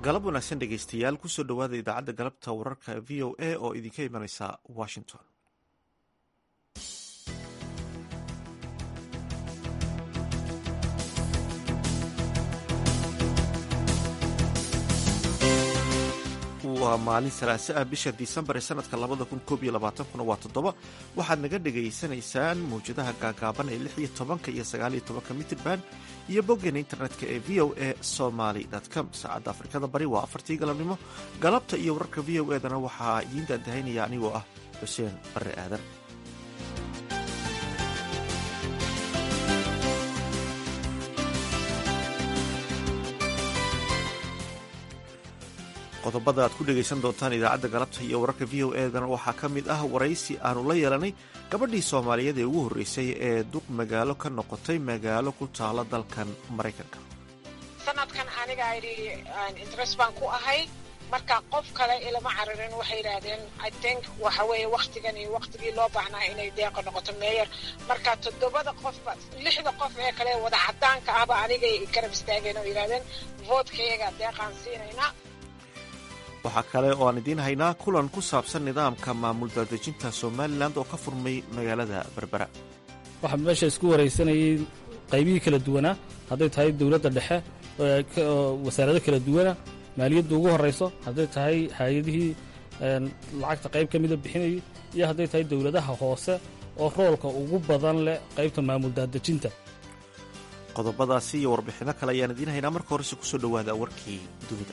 galab wanaagsan dhegaystayaal kusoo dhowaada idaacadda galabta wararka v o a oo idinka imanaysa washington waa maalin salaase ah bisha disembar ee sanadka labada kun koob iyo labaatankuna waa toddoba waxaad naga dhegaysanaysaan mawjadaha gaagaaban ee lix iyo tobanka iyo sagaaliyo tobanka mitrban iyo boggeena internetka ee v o a somaly com saacadda afrikada bari waa afartii galabnimo galabta iyo wararka v o edana waxaa idiin daandahaynaya anigoo ah xuseen barre aadan qodobada aad ku dhegaysan doontaan idaacadda galabta iyo wararka v o edana waxaa ka mid ah waraysi aanu la yeelanay gabadhii soomaaliyeed ee ugu horreysay ee duq magaalo ka noqotay magaalo ku taala dalkan maraykanka sanadkan aniga idhi interest baan ku ahay marka qof kale ilama cararin waxay yidhaahdeen i think waxa weeye waktigan iyo waktigii loo baahnaa inay deeqa noqoto meeyer marka toddobada qofba lixda qof ee kale wada cadaanka ahba anigay garab istaageen oo yidhahdeen voodkayaga deeqaan siinaynaa waxaa kale oo aan idiin haynaa kulan ku saabsan nidaamka maamul daadejinta somalilan oo ka furmay magaalada berbera waxaa meesha isku waraysanayay qaybihii kala duwanaa hadday tahay dowladda dhexe wasaarado kala duwana maaliyadda ugu horrayso hadday tahay hay-adihii lacagta qayb ka mida bixinayay iyo hadday tahay dowladaha hoose oo roolka ugu badan leh qaybta maamul daadejinta qodobadaasi iyo warbixinno kale ayaan idiin haynaa marka horese kusoo dhowaada warkii dunida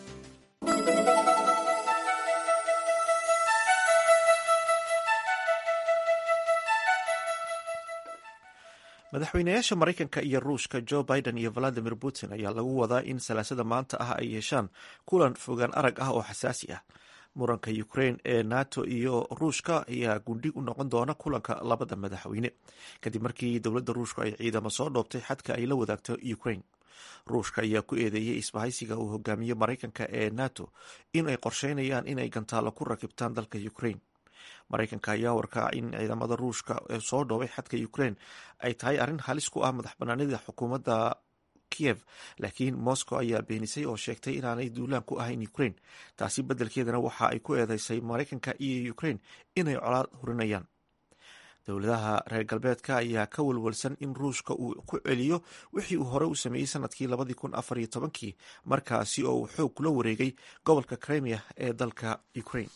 madaxweynayaasha maraykanka iyo ruushka jo biden iyo valadimir putin ayaa lagu wadaa in salaasada maanta ah ay yeeshaan kulan fogaan arag ah oo xasaasi ah muranka ukrain ee nato iyo ruushka ayaa gundhig u noqon doona kulanka labada madaxweyne kadib markii dowladda ruushku ay ciidamo soo dhoobtay xadka ay la wadaagto ukrain ruushka ayaa ku eedeeyey isbahaysiga uu hogaamiye maraykanka ee nato in ay qorsheynayaan inay gantaalo ku rakibtaan dalka ukrain maraykanka ayaa warkaa in ciidamada ruushka ee soo dhoobay xadka ukrain ay tahay arrin halis ku ah madax banaanida xukuumadda kiev laakiin moscow ayaa beenisay oo sheegtay inaanay duulaan ku ahayn ukrain taasi beddelkeedana waxa ay ku eedeysay maraykanka iyo ukrain inay colaad hurinayaan dowladaha reer galbeedka ayaa ka walwalsan in ruushka uu ku celiyo wixii uu hore u sameeyey sanadkii labadii kun afar iyo tobankii markaasi oo uu xoog kula wareegay gobolka crimea ee dalka ukrain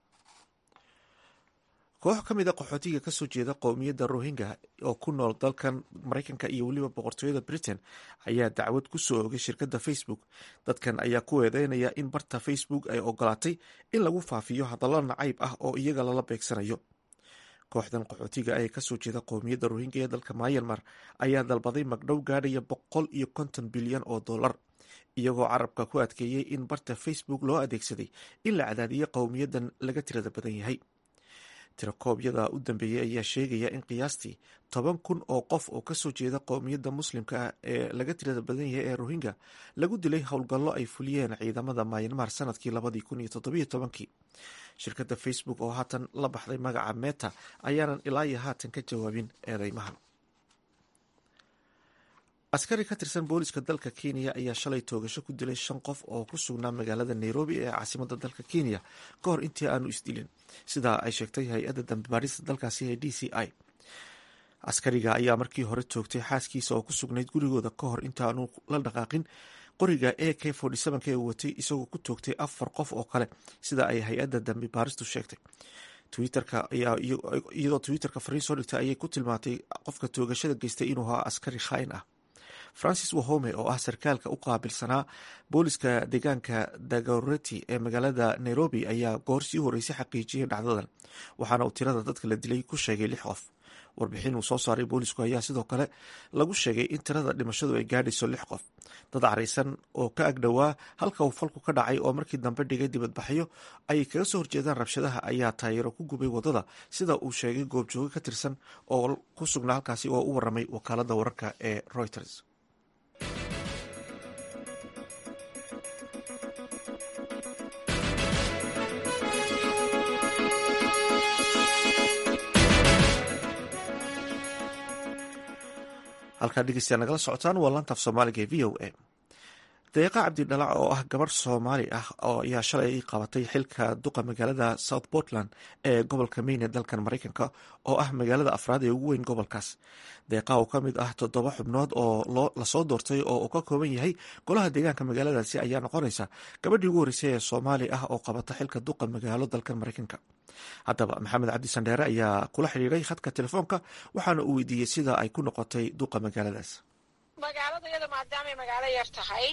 koox ka mid a qaxootiga kasoo jeeda qowmiyadda rohingya oo ku nool dalkan maraykanka iyo weliba boqortooyada britain ayaa dacwad ku soo ogay shirkadda facebook dadkan ayaa ku eedeynaya in barta facebook ay ogolaatay in lagu faafiyo hadallo nacayb ah oo iyaga lala beegsanayo kooxdan qaxootiga ee kasoo jeeda qowmiyadda rohingya ee dalka myanmar ayaa dalbaday magdhow gaadhaya boqol iyo konton bilyan oo dollar iyagoo carabka ku adkeeyey in barta facebook loo adeegsaday in la cadaadiyo qowmiyaddan laga tirada badan yahay tirakoobyada u dambeeyey ayaa sheegaya in qiyaastii toban kun oo qof oo kasoo jeeda qowmiyadda muslimka ah ee laga tirada badan yahay ee rohingya lagu dilay howlgallo ay fuliyeen ciidamada mayanmar sanadkii labadii kun iyo toddobiyo tobankii shirkadda facebook oo haatan la baxday magaca meta ayaanan ilaa iyo haatan ka jawaabin eedeymahan askari ka tirsan booliska dalka kenya ayaa shalay toogasho ku dilay shan qof oo ku sugnaa magaalada nairobi ee caasimadda dalka kenya ka hor intii aanu isdilin sidaa ay sheegtay hay-adda dambibaadhista dalkaasi ee d c i askariga ayaa markii hore toogtay xaaskiisa oo ku sugnayd gurigooda ka hor intaanu la dhaqaaqin qoriga a k k uu watay isagoo ku toogtay afar qof oo kale sida ay hay-adda dambi baaristu sheegtay twitterka iyadoo twitterka fariin soo dhigtay ayay ku tilmaantay qofka toogashada geystay inuu ahaa askari khaain ah francis wahome oo ah sarkaalka u qaabilsanaa booliska deegaanka dagoreti ee magaalada nairobi ayaa goor sii horeysay xaqiijiyay dhacdadan waxaana uu tirada dadka la dilay ku sheegay lix qof warbixin uu soo saaray boolisku ayaa sidoo kale lagu sheegay in tirada dhimashadu ay gaadhayso lix qof dad caraysan oo ka agdhowaa halka uu falku ka dhacay oo markii dambe dhigay dibadbaxyo ayay kaga soo horjeedaan rabshadaha ayaa taayiro ku gubay wadada sida uu sheegay goobjooge ka tirsan oo ku sugnaa halkaasi oo u waramay wakaalada wararka ee reuters halkaa dhegeystayaa nagala socotaan waa lantaaf soomaaliga ee v o a deeqa cabdidhalac oo ah gabarh soomaali ah oo ayaa shalay qabatay xilka duqa magaalada south portland ee gobolka maine dalkan maraykanka oo ah magaalada afraad ee ugu weyn gobolkaas deeqa oo ka mid ah toddoba xubnood oo lasoo doortay oo uu ka kooban yahay golaha deegaanka magaaladaasi ayaa noqonaysa gabadhii ugu horreysay ee soomaali ah oo qabata xilka duqa magaalo dalkan maraykanka haddaba maxamed cabdi sandheere ayaa kula xidhiiray khadka telefoonka waxaana uu weydiiyey sida ay ku noqotay duqa magaaladaas magaalada iyada maadaamay magaalo yar tahay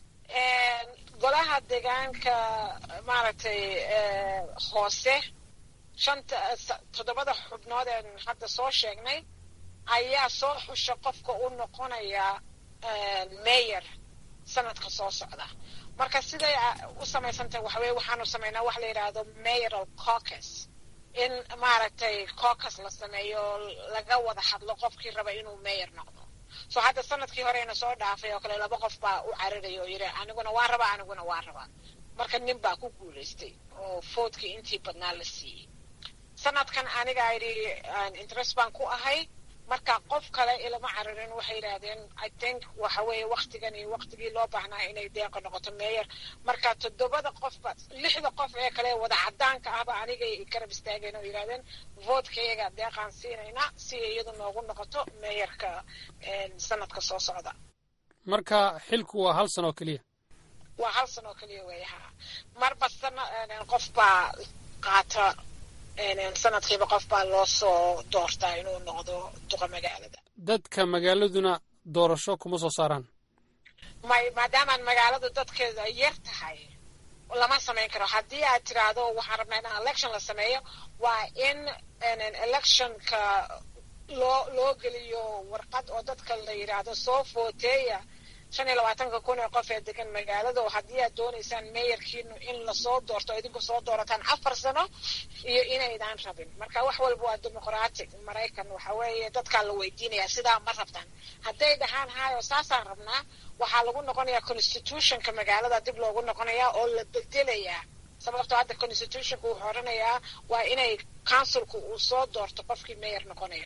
golaha deegaanka maaragtay hoose shanta toddobada xubnood een hadda soo sheegnay ayaa soo xusha qofka u noqonaya mayor sanadka soo socda marka siday u samaysantahay waxa weye waxaanu samaynaa wax la yidhaahdo mayoral caucus in maaragtay caucus la sameeyo laga wada hadlo qofkii raba inuu mayor noqdo so hadda sanadkii horeyna soo dhaafay oo kale laba qof baa u cararay oo yidhi aniguna waa rabaa aniguna waa rabaa marka nin baa ku guulaystay oo foodkii intii badnaa la siiyey sanadkan aniga yidhi interest baan ku ahay marka qof kale ilama cararin waxay yidhaahdeen i think waxa weeye waktigan iyo waktigii loo baahnaa inay deeqa noqoto meeyer marka toddobada qofba lixda qof ee kale wada cadaanka ahba anigay garab istaageen oo yidhahdeen voodkayaga deeqaan siinaynaa si iyadu noogu noqoto meeyarka sanadka soo socda marka xilku waa hal sano oo keliya waa hal sano oo keliya weeye ha marba sana qof baa qaata sanadkiiba qof baa loo soo doortaa inuu noqdo duqa magaalada dadka magaaladuna doorasho kuma soo saaraan may maadaamaan magaaladu dadkeeda yar tahay lama samayn karo haddii aad tiraahdo waxaan rabnaa in election la sameeyo waa in electionka loo loo geliyo warqad oo dadka la yidhaahdo soo footeeya shan iyo labaatanka kun ee qof ee degan magaalada oo haddii aad doonaysaan meeyarkiinu in lasoo doorto idinku soo doorataan afar sano iyo inaydaan rabin marka wax walba waa dimuqratic maraykan waxa weeye dadkaa la weydiinayaa sidaa ma rabtaan hadday dhahaan hayo saasaan rabnaa waxaa lagu noqonayaa constitutionka magaalada dib loogu noqonayaa oo la bedelayaa sababtoo hadda constitutionka wuxuu odhanayaa waa inay councilku uu soo doorto qofkii meeyar noqonaya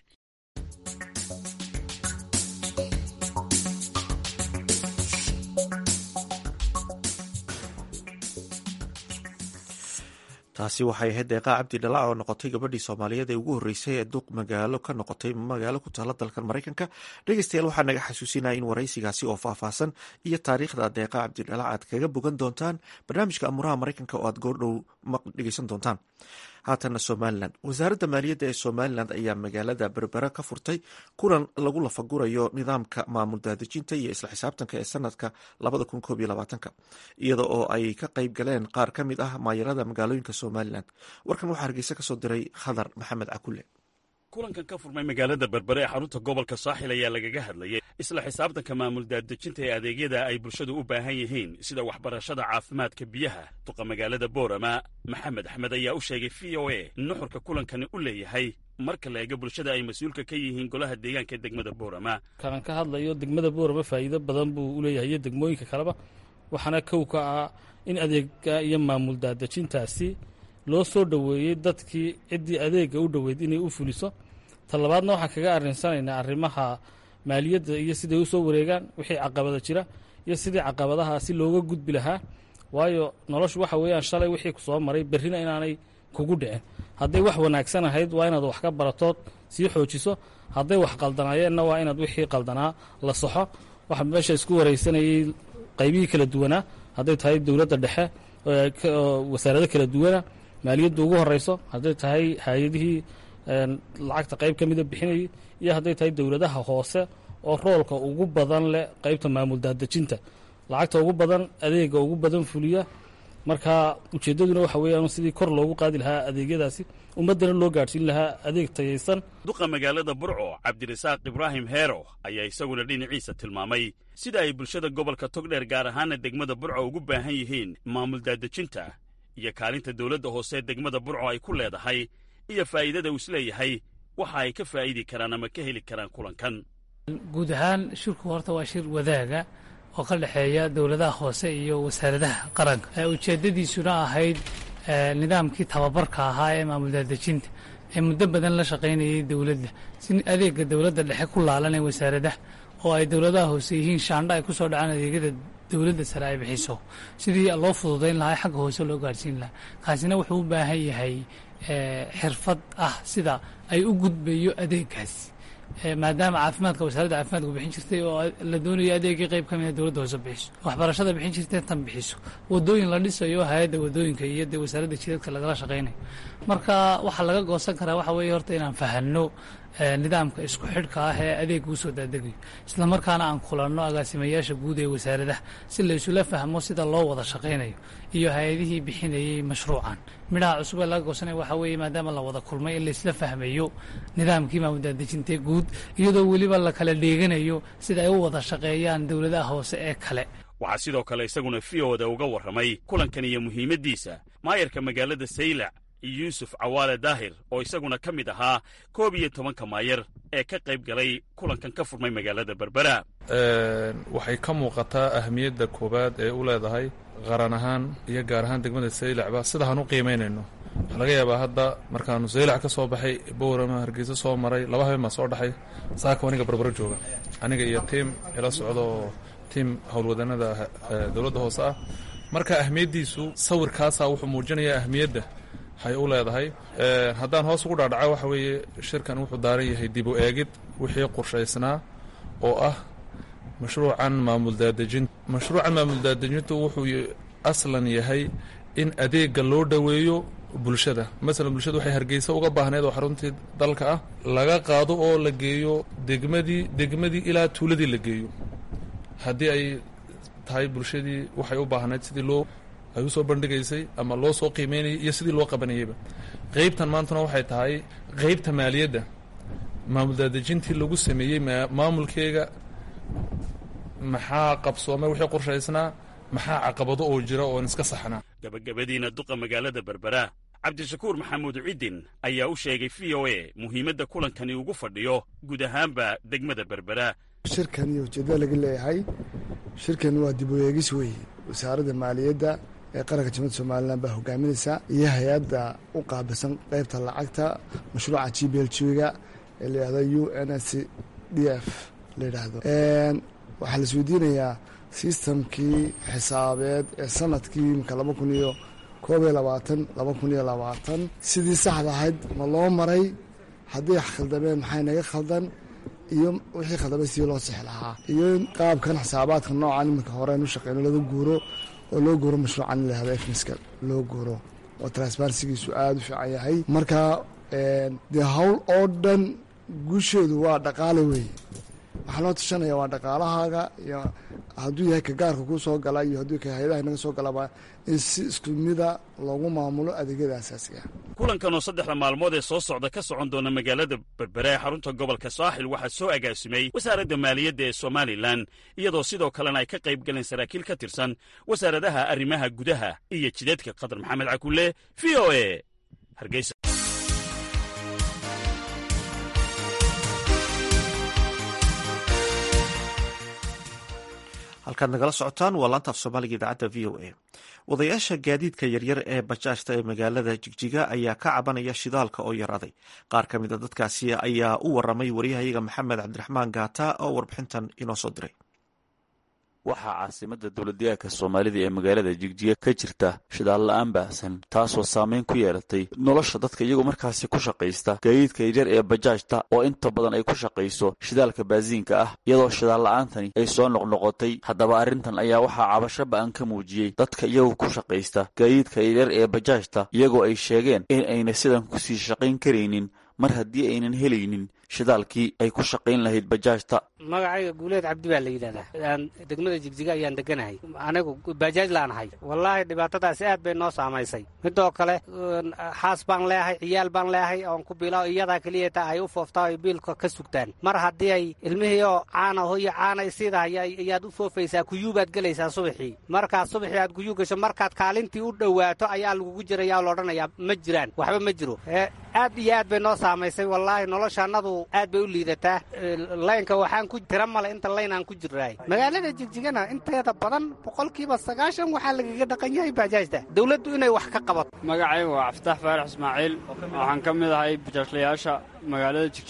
taasi waxay ahayd deeqaa cabdi dhalac oo noqotay gabadhii soomaaliyeed ee ugu horreysay ee duq magaalo ka noqotay magaalo ku taala dalkan maraykanka dhegeystayaal waxaa naga xasuusinaya in waraysigaasi oo faahfaahsan iyo taariikhda deeqa cabdidhalac aad kaga bogan doontaan barnaamijka amuraha maraykanka oo aad goordhow dhegeysan doontaan haatana somalilan wasaaradda maaliyadda ee somalilan ayaa magaalada berbera ka furtay kulan lagu lafagurayo nidaamka maamul daadejinta iyo isla xisaabtanka ee sanadka iyada oo ay ka qayb galeen qaar ka mid ah maayarada magaalooyinka somalilan warkan waxaa hargeysa kasoo diray khadar maxamed cakule kulankan ka furmay magaalada berbere ee xarunta gobolka saaxil ayaa lagaga hadlayay isla xisaabtanka maamul daadejinta ee adeegyada ay bulshadu u baahan yihiin sida waxbarashada caafimaadka biyaha duqa magaalada boorama maxamed axmed ayaa u sheegay v o a nuxurka kulankani u leeyahay marka la eego bulshada ay mas-uulka ka yihiin golaha deegaanka ee degmada boorama kalan ka hadlayo degmada boorama faa'iido badan buu u leeyahay iyo degmooyinka kaleba waxaana kow ka ah in adeega iyo maamul daadejintaasi loo soo dhoweeyey dadkii ciddii adeega u dhoweyd inay u fuliso talabaadna waxaan kaga arrinsanaynaa arrimaha maaliyadda iyo siday u soo wareegaan wixii caqabada jira iyo sidii caqabadahaasi looga gudbi lahaa waayo noloshu waxa weeyaan shalay wixii ku soo maray berrina inaanay kugu dhicin hadday wax wanaagsan ahayd waa inaad wax ka baratood sii xoojiso hadday wax qaldanaayeenna waa inaad wixii qaldanaa la saxo waxaa meesha isku waraysanayay qaybihii kala duwanaa hadday tahay dowladda dhexe wasaarado kala duwana maaliyadda ugu horeyso hadday tahay hay-adihii lacagta qayb ka mida bixinayay iyo hadday tahay dowladaha hoose oo roolka ugu badan leh qaybta maamul daadejinta lacagta ugu badan adeega ugu badan fuliya marka ujeeddaduna waxa weeyaan sidii kor loogu qaadi lahaa adeegyadaasi ummaddana loo gaadhsiin lahaa adeeg tayaysan duqa magaalada burco cabdirasaaq ibraahim heero ayaa isaguna dhinaciisa tilmaamay sida ay bulshada gobolka togdheer gaar ahaana degmada burco ugu baahan yihiin maamul daadejinta iyo kaalinta dowladda hoose degmada burco ay ku leedahay iyo faa'iidada uu isleeyahay waxa ay ka faa'idi karaan ama ka heli karaan kulankan guud ahaan shirku horta waa shir wadaaga oo ka dhexeeya dowladaha hoose iyo wasaaradaha qaranka ujeeddadiisuna ahayd nidaamkii tababarka ahaa ee maamul daadejinta ee muddo badan la shaqaynayay dowladda si adeega dowladda dhexe ku laalan ee wasaaradaha oo ay dowladaha hoose yihiin shaandha ay ku soo dhacaan adeegyada dowladda sare ay bixiso sidii loo fududayn lahaa xagga hoose loo gaarhsiin lahaa kaasina wuxuu u baahan yahay xirfad ah sida ay u gudbayo adeegaas maadaama caafimaadka wasaaradda caafimaadku bixin jirtay oo la doonayo adeegii qayb ka mida dowladda hoose bixiso waxbarashada bixin jirtay tan bixiso wadooyin la dhisayo hay-adda wadooyinka iyo dee wasaaradda jidadka lagala shaqaynayo marka waxaa laga goosan karaa waxa weeye horta inaan fahanno nidaamka isku xidhka ah ee adeega u soo daadegayo isla markaana aan kulanno agaasimayaasha guud ee wasaaradaha si la isula fahmo sida loo wada shaqaynayo iyo hay-adihii bixinayay mashruucan midhaha cusub ee laga goosanaya waxaa weeye maadaama la wada kulmay in laisla fahmayo nidaamkii maamuldaadejintee guud iyadoo weliba la kala dheeganayo sida ay u wada shaqeeyaan dowladaha hoose ee kale waxaa sidoo kale isaguna v o da uga warramay kulankan iyo muhiimaddiisa maayarka magaalada saylac yuusuf cawaale daahir oo isaguna ka mid ahaa koob iyo tobanka maayar ee ka qayb galay kulankan ka furmay magaalada berbera waxay ka muuqataa ahmiyadda koowaad ee u leedahay qaran ahaan iyo gaar ahaan degmada saylacba sidaaan u qiimaynayno waxaa laga yaabaa hadda markaanu saylac ka soo baxay bowrama hargeysa soo maray laba habeen baa soo dhaxay saaka aniga berbero jooga aniga iyo tiim ila socda oo tiim howlwadanada dowladda hoose ah marka ahmiyaddiisu sawirkaasaa wuxuu muujinayaa ahmiyadda hay u leedahay haddaan hoos ugu dhaadhaca waxa weeye shirkan wuxuu daaran yahay dib u eegid wixii qorshaysnaa oo ah mashruucan maamul daadejin mashruucan maamul daadejintu wuxuu aslan yahay in adeega loo dhoweeyo bulshada masalan bulshada waxay hargeysa uga baahneed oo xaruntii dalka ah laga qaado oo la geeyo degmadii degmadii ilaa tuuladii la geeyo haddii ay tahay bulshadii waxay u baahneyd sidii loo ay usoo bandhigaysay ama loo soo qiimeynayay iyo sidii loo qabanayayba qeybtan maantuna waxay tahay qeybta maaliyadda maamul daadejintii lagu sameeyey maamulkeega maxaa qabsoomay wixii qorshaysnaa maxaa caqabado oo jira oon iska saxnaa gabagabadiina duqa magaalada berbera cabdishakuur maxamuud ciddin ayaa u sheegay v o a muhiimadda kulankani ugu fadhiyo guud ahaanba degmada berbera shirkan iyo ujeeddada laga leeyahay shirkan waa dib u eegis weeye wasaaradda maaliyadda ee qaranka jamhuuda somalilan baa hogaaminaysa iyo hay-adda u qaabilsan qeybta lacagta mashruuca g b l g-ga ee la yidhahdo u n s d f la yidhaahdo waxaa la isweydiinayaa sistamkii xisaabeed ee sanadkii imika laba kun iyo koob iyo labaatan laba kun iyo labaatan sidii saxda ahayd ma loo maray haddii khaldameen maxay naga khaldan iyo wixii khaldamay sidii loo sixi lahaa iyo in qaabkan xisaabaadka noocan iminka horeen u shaqeyno laga guuro oo loo guuro mashruucan in lahahdo efmiska loo guuro oo transparensigiisu aada u fiican yahay marka dee howl oo dhan guusheedu waa dhaqaale weeye waxaa loo tashanaya waa dhaqaalahaaga iyo hadduu yahay ka gaarka kuu soo gala iyo hadduu ka hay-adaha inaga soo galaba in si isku mida loogu maamulo adeegyada asaasiga kulankan oo saddexda maalmood ee soo socda ka socon doona magaalada berbera ee xarunta gobolka saaxil waxaa soo agaasimay wasaaradda maaliyadda ee somalilan iyadoo sidoo kalena ay ka qayb galeen saraakiil ka tirsan wasaaradaha arrimaha gudaha iyo jidadka qatar maxamed cakulle v o e hargeysa halkaad nagala socotaan waa laanta af soomaaliga idaacadda v o a wadayaasha gaadiidka yaryar ee bajaajta ee magaalada jigjiga ayaa ka cabanaya shidaalka oo yaraaday qaar ka mid a dadkaasi ayaa u waramay waryahayaga maxamed cabdiraxmaan gaata oo warbixintan inoo soo diray waxaa caasimada dowladdeegaanka soomaalida ee magaalada jigjiga ka jirta shidaal la-aan baahsan taasoo saameyn ku yeelatay nolosha dadka iyagoo markaasi ku shaqaysta gaadiidka yaryar ee bajaajta oo inta badan ay ku shaqayso shidaalka baasiinka ah iyadoo shidaal la-aantani ay soo noqnoqotay haddaba arrintan ayaa waxaa cabasho ba-an ka muujiyey dadka iyagoo ku shaqaysta gaadiidka yaryar ee bajaajta iyagoo ay sheegeen in ayna sidan kusii shaqayn karaynin mar haddii aynan helaynin shidaalkii ay ku shaqayn lahayd bajaajta magacayga guuleed cabdi baa la yidhahdaa degmada jigjiga ayaan deganahay anigu bajaaj laanahay wallaahi dhibaatadaasi aad bay noo saamaysay midoo kale xaas baan leeahay ciyaal baan leeahay oon ku biilao iyadaa keliyata ay u fooftaa ay biilka ka sugtaan mar haddii ay ilmihii oo caana hoyo caana isiidahay ayaad u foofaysaa kuyuubaad gelaysaa subaxii markaad subaxii aad kuyuu gasho markaad kaalintii u dhowaato ayaa lagugu jirayaa loodhanayaa ma jiraan waxba ma jiro aad iyo aad bay noo saamaysay wallaahi noloshaannadu aad bay u liidataa laynka waxaan ku tira male inta layn aan ku jirnaay magaalada jigjigana inteeda badan boqolkiiba sagaashan waxaa lagaga dhaqan yahay bajaajta dowladdu inay wax ka qabato magacayga waa cabditax faarax ismaaciil waxaan ka mid ahay bajaajlayaasha magaalada jigjiga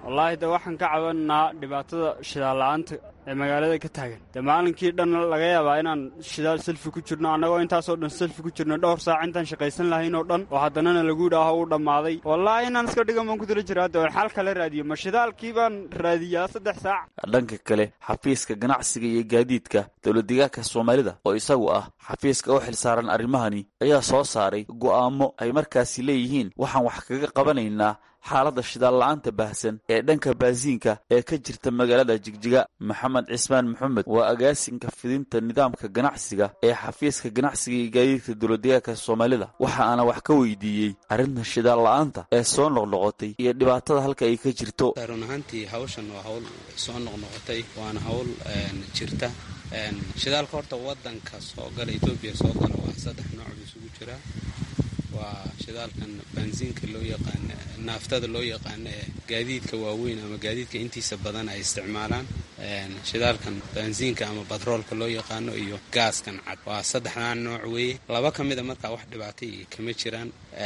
wallaahi de waxaan ka cabanaa dhibaatada shidaal la'aanta ee magaalada ka taagan dee maalinkii dhan laga yaabaa inaan shidaal selfi ku jirno annagoo intaasoo dhan selfi ku jirno dhowr saac intaan shaqaysan lahayn oo dhan oo haddanana lagu idhaaho uu dhammaaday wallaahi inaan iska dhigan baan ku dila jiraa de xal kale raadiyo ma shidaalkii baan raadiyaa saddex saac dhanka kale xafiiska ganacsiga iyo gaadiidka dowladdeegaanka soomaalida oo isagu ah xafiiska u xilsaaran arrimahani ayaa soo saaray go'aamo ay markaasi leeyihiin waxaan wax kaga qabanaynaa xaaladda shidaal la'aanta baahsan ee dhanka baasiinka ee ka jirta magaalada jigjiga maxamed cismaan maxamed waa agaasinka fidinta nidaamka ganacsiga ee xafiiska ganacsiga iyo gaadiidka dowladdeegaanka soomaalida waxa aana wax ka weydiiyey arrinta shidaal la'aanta ee soo noqnoqotay iyo dhibaatada halka ay ka jirto run ahaantii hawshan waa hawl soo noqnoqotay waana hawl jirta shidaalka horta wadanka soo gala etoobiya soo gala waa saddex nooc buu isugu jiraa waa shidaalkan baansiinka loo yaqaano naaftada loo yaqaano ee gaadiidka waaweyn ama gaadiidka intiisa badan ay isticmaalaan shidaalkan baansiinka ama batroolka loo yaqaano iyo gaaskan cad waa saddexdaa nooc weeye laba ka mida markaa wax dhibaatay kama jiraan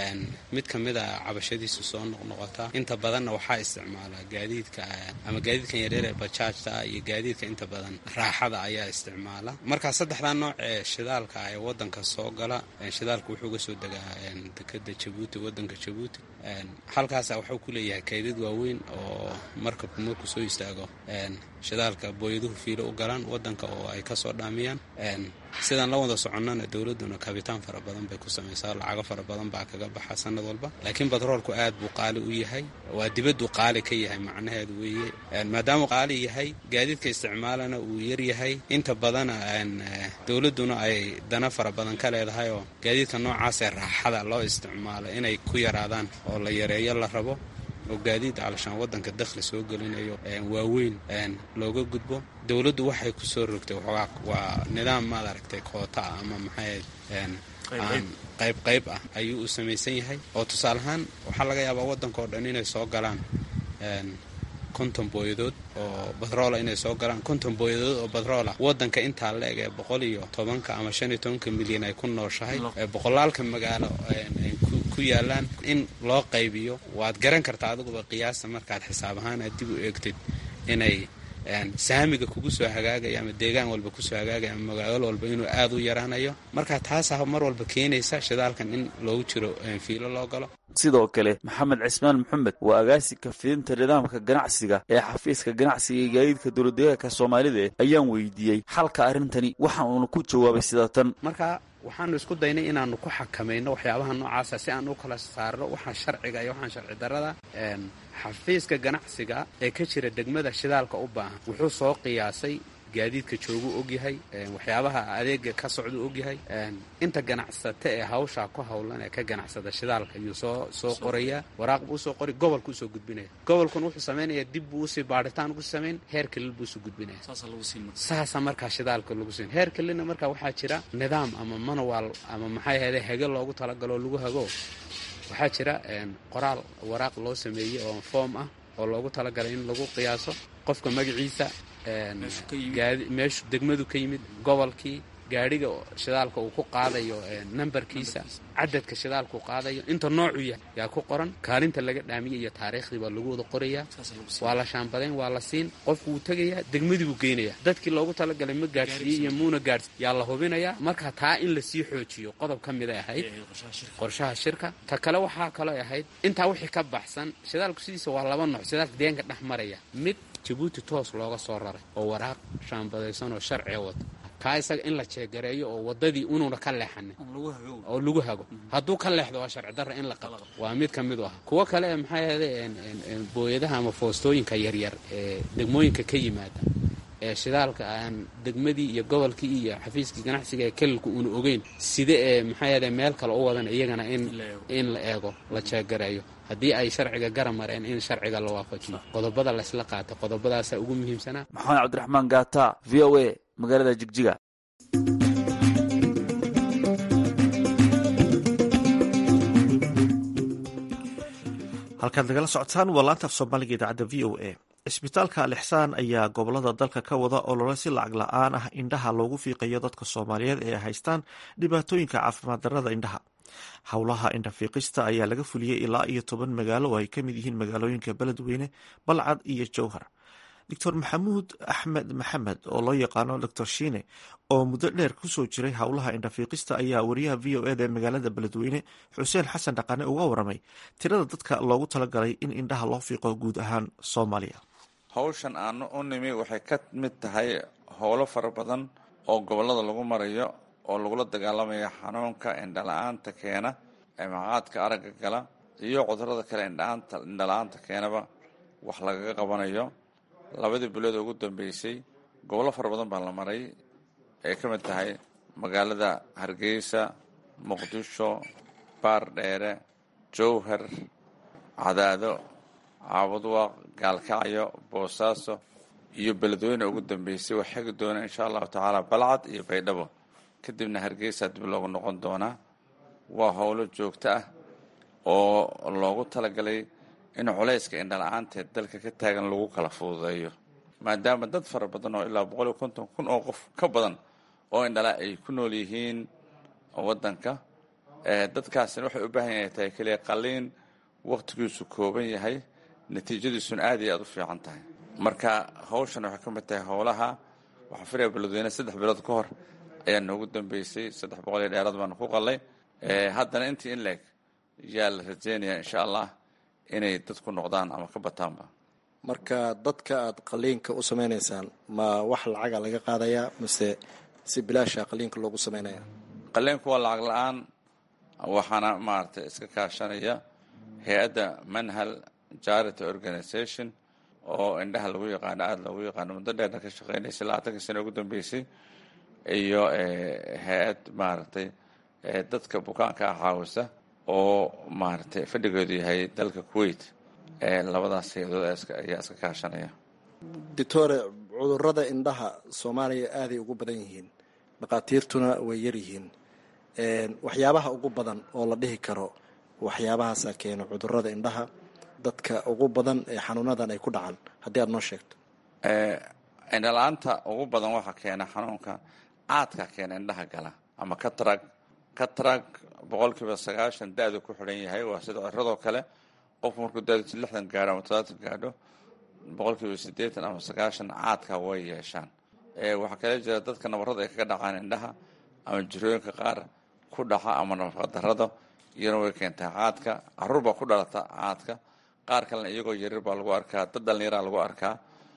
mid ka mid a cabashadiisu soo noqnoqotaa inta badanna waxaa isticmaalaa gaadiidka ama gaadiidkan yaryar ee bajaajta ah iyo gaadiidka inta badan raaxada ayaa isticmaala markaa saddexdaa nooc ee shidaalka ah ee wadanka soo gala shidaalka wuxuu ga soo degaa dekada jabuuti wadanka jabuuti halkaasa wuxuu ku leeyahay kaydad waaweyn oo markabku markuu soo istaago shidaalka booyaduhu fiilo u galaan wadanka oo ay kasoo dhaamiyaan sidaan la wada soconnana dowladduna kabitaan fara badan bay ku samaysaa lacago fara badan baa kaga baxa sanad walba laakiin batroolku aad buu qaali u yahay waa dibaddu qaali ka yahay macnaheedu weeye maadaamuu qaali yahay gaadiidka isticmaalana uu yar yahay inta badana dowladduna ay dana fara badan ka leedahay oo gaadiidka noocaasee raaxada loo isticmaalo inay ku yaraadaan oo la yareeyo la rabo oo gaadiid calashaan wadanka dakhli soo gelinayo waaweyn looga gudbo dowladdu waxay ku soo rogtay waa nidaam maad aragtay koota ah ama maxay qayb qayb ah ayuu u samaysan yahay oo tusaale ahaan waxaa laga yaabaa waddanka oo dhan inay soo galaan konton booyadood oo batroola inay soo galaan konton booyadood oo batroola wadanka intaa la eg ee boqol iyo tobanka ama shan iyo tobanka milyan ay ku nooshahay boqolaalka magaalo ku yaalaan in loo qaybiyo waad garan kartaa adiguba qiyaasta markaad xisaab ahaan aad dib u eegtid inay saamiga kugu soo hagaagaya ama deegaan walba kusoo hagaagaya ama magaalo walba inuu aad u yaraanayo marka taasaa mar walba keenaysa shidaalkan in loogu jiro fiilo loo galo sidoo kale maxamed cismaan maxamed waa agaasinka fidinta nidaamka ganacsiga ee xafiiska ganacsiga iyo gaadiidka dowladdeegaanka soomaalida ayaan weydiiyey xalka arrintani waxa uuna ku jawaabay sida tan marka waxaanu isku daynay inaanu ku xakamayno waxyaabaha noocaasa si aan u kala saarno waxaan sharciga iyo waxaan sharci darrada xafiiska ganacsiga ee ka jira degmada shidaalka u baahan wuxuu soo qiyaasay gaadiidka jooguu ogyahay waxyaabaha adeega ka socduu ogyahay inta ganacsata ee hawshaa ku howlan ee ka ganacsada shidaalka ayuu soo soo qorayaa waraaq buu usoo qori gobolku usoo gudbinaya gobolkuna wuxuu samaynayaa dib buu usii baadhitaan ugu samayn heer kalil buu usoo gudbinaya saasa markaa shidaalka lagu siin heer kalilna markaa waxaa jira nidaam ama manual ama maxay ahayde hege loogu talagaloo lagu hago waxaa jira qoraal waraaq loo sameeyey oo foom ah oo loogu talagalay in lagu qiyaaso qofka magaciisa meeshu degmadu ka yimid gobolkii gaadhiga shidaalka uu ku qaadayo nambarkiisa cadadka shidaalkuu qaadayo inta noocuu yahay yaa ku qoran kaalinta laga dhaamiyay iyo taariikhdii baa lagu wada qorayaa waa la shaambadayn waa la siin qofku wuu tegayaa degmadii buu geynayaa dadkii loogu talagalay ma gaadhsiiyey iyo muuna gaadhsi yaa la hubinayaa marka taa in lasii xoojiyo qodob ka miday ahayd qorshaha shirka ta kale waxaa kaloo ahayd intaa wixii ka baxsan shidaalku sidiisa waa laba nooc shidaalka deenka dhex maraya mid jabuuti toos looga soo raray oo waraaq shaambadaysan oo sharciga wata kaa isaga in la jeegareeyo oo wadadii unuuna ka leexanin oo lagu hago hadduu ka leexdo waa sharci darra in la qabto waa mid ka mid u ah kuwo kale ee maxay ahayde booyadaha ama foostooyinka yaryar ee degmooyinka ka yimaada ee shidaalka aan degmadii iyo gobolkii iyo xafiiskii ganacsiga ee kelilku uuna ogeyn sida ee maxay ahayde meel kale u wadan iyagana in la eego la jeegareeyo haddii ay sharciga gara mareen in sharciga la waafajiyo qodobada laysla qaata qodobadaasaa ugu muhiimsanaa maxamed cabdiraxmaan gaata v o a magaalada jigjiga halkaad nagala socotaan waa laanta af soomaaliga idaacadda v o a cisbitaalka alixsaan ayaa gobolada dalka ka wada olole si lacag la-aan ah indhaha loogu fiiqayo dadka soomaaliyeed ee haystaan dhibaatooyinka caafimaad darrada indhaha howlaha indhafiiqista ayaa laga fuliyey ilaa iyo toban magaalo oo ay ka mid yihiin magaalooyinka beledweyne balcad iyo jowhar doctor maxamuud axmed maxamed oo loo yaqaano doctor shiine oo muddo dheer kusoo jiray howlaha indhafiiqista ayaa wariyaha v o eda ee magaalada beledweyne xuseen xasan dhaqane uga waramay tirada dadka loogu talagalay in indhaha loo fiiqo guud ahaan soomaaliya hawshan aanu u nimi waxay ka mid tahay howlo fara badan oo gobollada lagu marayo oo lagula dagaalamayo xanuunka indhala-aanta keena ee maqaadka aragga gala iyo cudurada kale indhala-aanta keenaba wax lagaga qabanayo labadii bilood ugu dambeysay gobollo fara badan baa la maray ay ka mid tahay magaalada hargeysa muqdisho baardheere jowhar cadaado caabudwaaq gaalkacyo boosaaso iyo beledweyne ugu dambeysay wax xegi doona insha allahu tacaala balcad iyo baydhabo kadibna hargeysa dib loogu noqon doonaa waa howlo joogto ah oo loogu talagalay in culayska indhala-aanteed dalka ka taagan lagu kala fududeeyo maadaama dad fara badan oo ilaa boqol iyo konton kun oo qof ka badan oo indhala ay ku nool yihiin waddanka dadkaasina waxay u baahan yahay tahay keliya qaliin wakhtigiisu kooban yahay natiijadiisuna aad iyo aada u fiican tahay marka hawshan waxay ka mid tahay howlaha waxaa filaya beledweyne saddex bilood ka hor ayaa noogu dambeysay saddex boqol iyo dheeraad baanu ku qalay haddana intii in leeg yaa la rajeynayaa insha allah inay dadku noqdaan ama ka bataanba marka dadka aad qaliinka u sameynaysaan ma wax lacaga laga qaadayaa mise si bilaasha qaliinka loogu sameynaya qaliinku waa lacag la-aan waxaana maaragtay iska kaashanaya hay-adda manhal charity organization oo indhaha lagu yaqaano aada loogu yaqaano muddo dheerna ka shaqeynaysay labaatankii sano ugu dambeysay iyo hay-ad maaragtay dadka bukaanka ah caawisa oo maaragtay fadhigeedu yahay dalka kuwait labadaas hay-adood ayaa iska kaashanaya doctore cudurada indhaha soomaaliya aaday ugu badan yihiin dhakhaatiirtuna way yaryihiin waxyaabaha ugu badan oo la dhihi karo waxyaabahaasa keeno cudurada indhaha dadka ugu badan ee xanuunadan ay ku dhacan haddii aad noo sheegto indhala-aanta ugu badan waxaa keena xanuunka caadka keena indhaha gala ama katrag katrag boqolkiiba sagaashan da-du ku xidhan yahay waa sida ciradoo kale qofku markuu da-diisu lixdan gaadho ama todobaatan gaadho boqolkiiba siddeetan ama sagaashan caadka way yeeshaan waxaa kale jira dadka nabarrada ay kaga dhacaan indhaha ama jirooyinka qaar ku dhaca ama nafaqadarrada iyana way keentaa caadka caruur baa ku dhalata caadka qaar kalena iyagoo yarir baa lagu arkaa dad dhallinyaraa lagu arkaa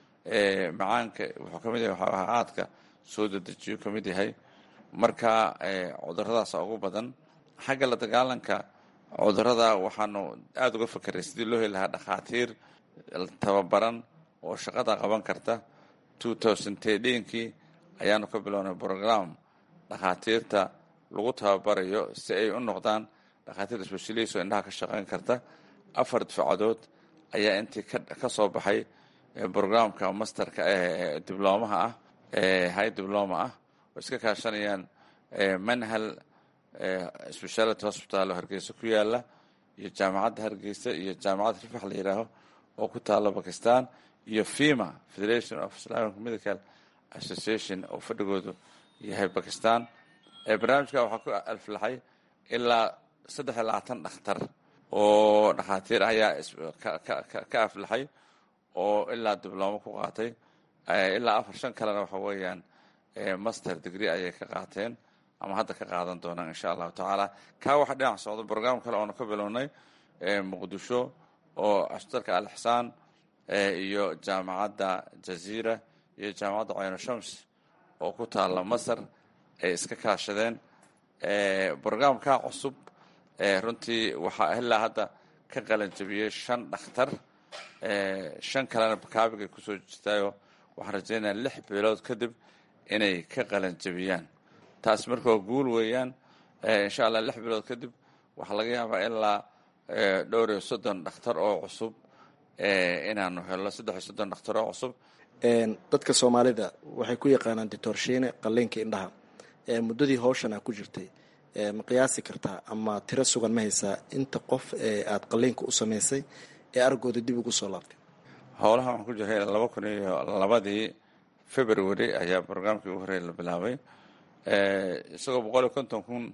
macaanka wuxuu ka mid yahay waxaa ahaa caadka soo dedejiyo ka mid yahay marka cuduradaasa ugu badan xagga la dagaalanka cudurada waxaanu aada uga fakeray sidii loo heli lahaa dhakhaatiir tababaran oo shaqada qaban karta two thousand tedhinkii ayaanu ka bilownay brogram dhakhaatiirta lagu tababarayo si ay u noqdaan dhakhaatiir specialist oo indhaha ka shaqeyn karta afar difaacadood ayaa intii ka soo baxay brograamka masterka ee diblomaha ah high diploma ah oo iska kaashanayaan manhal speciality hospital oo hargeysa ku yaala iyo jaamacadda hargeysa iyo jaamacadda rifax la yidhaaho oo ku taala bakistan iyo fima federation of islamic medical association oo fadhigoodu yahay bakistan barnaamijka waxaa ku alflaxay ilaa saddex iyo labaatan dhakhtar oo dhakhaatiir ayaa ka aflaxay oo ilaa diblomo ku qaatay ilaa afar shan kalena waxa weeyaan master degree ayay ka qaateen ama hadda ka qaadan doonaan insha allahu tacaala kaa waxa dhinac socda brograam kale oonu ka bilownay muqdisho oo astarka alixsaan iyo jaamacadda jaziira iyo jaamacadda cayno shams oo ku taalla masar ay iska kaashadeen brograamkaa cusub runtii waxaa ilaa hadda ka qalan jabiyey shan dhakhtar shan kalena bakaabigay kusoo jirtaayoo waxaan rajeynaya lix bilood kadib inay ka qalan jabiyaan taas marka waa guul weeyaan insha allah lix bilood kadib waxaa laga yaabaa ilaa dhowr iyo soddon dhakhtar oo cusub inaanu helno saddex iyo soddon dhakhtar oo cusub dadka soomaalida waxay ku yaqaanaan ditorshiine qalliinka indhaha muddadii howshan aa ku jirtay ma qiyaasi kartaa ama tiro sugan ma haysaa inta qof ee aada qalliinka u samaysay ee argooda dib ugu soo laabtay howlaha waxaan ku jiray laba kun iyo labadii february ayaa brograamkii ugu horreeya la bilaabay isagoo boqol iyo konton kun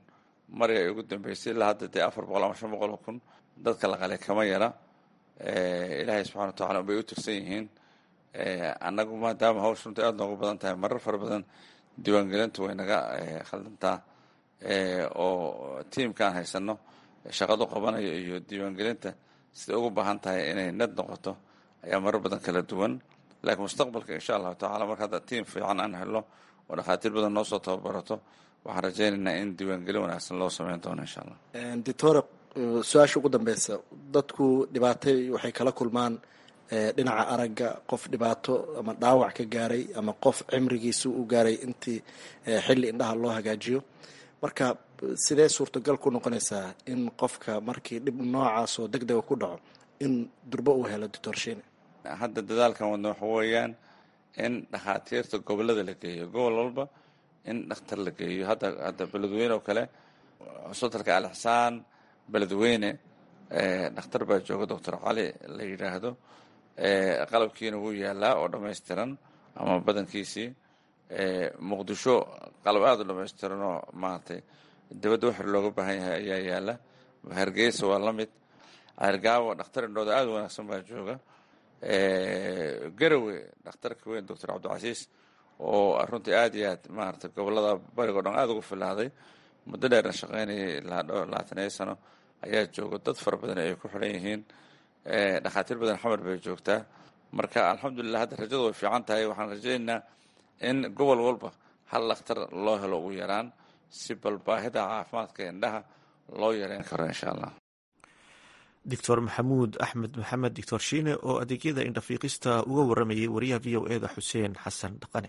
mari ay ugu dambeysay ilaa hadda dee afar boqol ama shan boqol oo kun dadka la qalay kama yara ilaahay subxana wa tacala bay u tirsan yihiin annagu maadaama hawsha runta aada noogu badan tahay marar fara badan diiwaangelintu way naga khaldantaa oo tiimka aan haysano shaqadu qabanayo iyo diiwaangelinta siday ugu baahan tahay inay nad noqoto ayaa marar badan kala duwan laakiin mustaqbalka insha allahu tacala marka hadda tiim fiican aan helno oo dhakhaatiir badan noo soo tababarato waxaan rajaynaynaa in diiwaangelin wanaagsan loo sameyn doono insha allah doctora su-aasha ugu dambeysa dadku dhibaatay waxay kala kulmaan dhinaca aragga qof dhibaato ama dhaawac ka gaaray ama qof cimrigiisa u gaaray intii xilli indhaha loo hagaajiyo marka sidee suurtagal ku noqonaysaa in qofka markii dhib noocaas oo deg dega ku dhaco in durbo uu helo doctorshine hadda dadaalkan wadna waxa weeyaan in dhakhaatiirta gobolada la geeyo gobol walba in dhakhtar la geeyo hadda hadda beledweyne oo kale cusbitalka alixsaan beledweyne dhakhtar baa jooga doctor cali la yidhaahdo qalabkiina wuu yaalaa oo dhammaystiran ama badankiisii muqdisho qalab aada u dhammaystiran oo maaragtay dibadda waxir looga baahan yahay ayaa yaala hargeysa waa la mid argaawo dhakhtar indhooda aada u wanaagsan baa jooga garowe dhakhtarka weyn doctor cabdicasiis oo runtii aada iyo aad maaragtay gobolada barigo dhan aada ugu filaaday muddo dheerna shaqeynayay ilaa dhowr labaataniyo sano ayaa jooga dad fara badan ay ku xidhan yihiin dhakhaatiir badan xamar bay joogtaa marka alxamdulilah hadda rajadu way fiican tahay waxaan rajaynaynaa in gobol walba hal dhakhtar loo helo ugu yaraan si bal baahida caafimaadka indhaha loo yareyn karo insha allah doctor maxamuud axmed maxamed doctor shiine oo adeegyada indhafiiqista uga waramayay wariyaha v o eda xuseen xasan dhaqane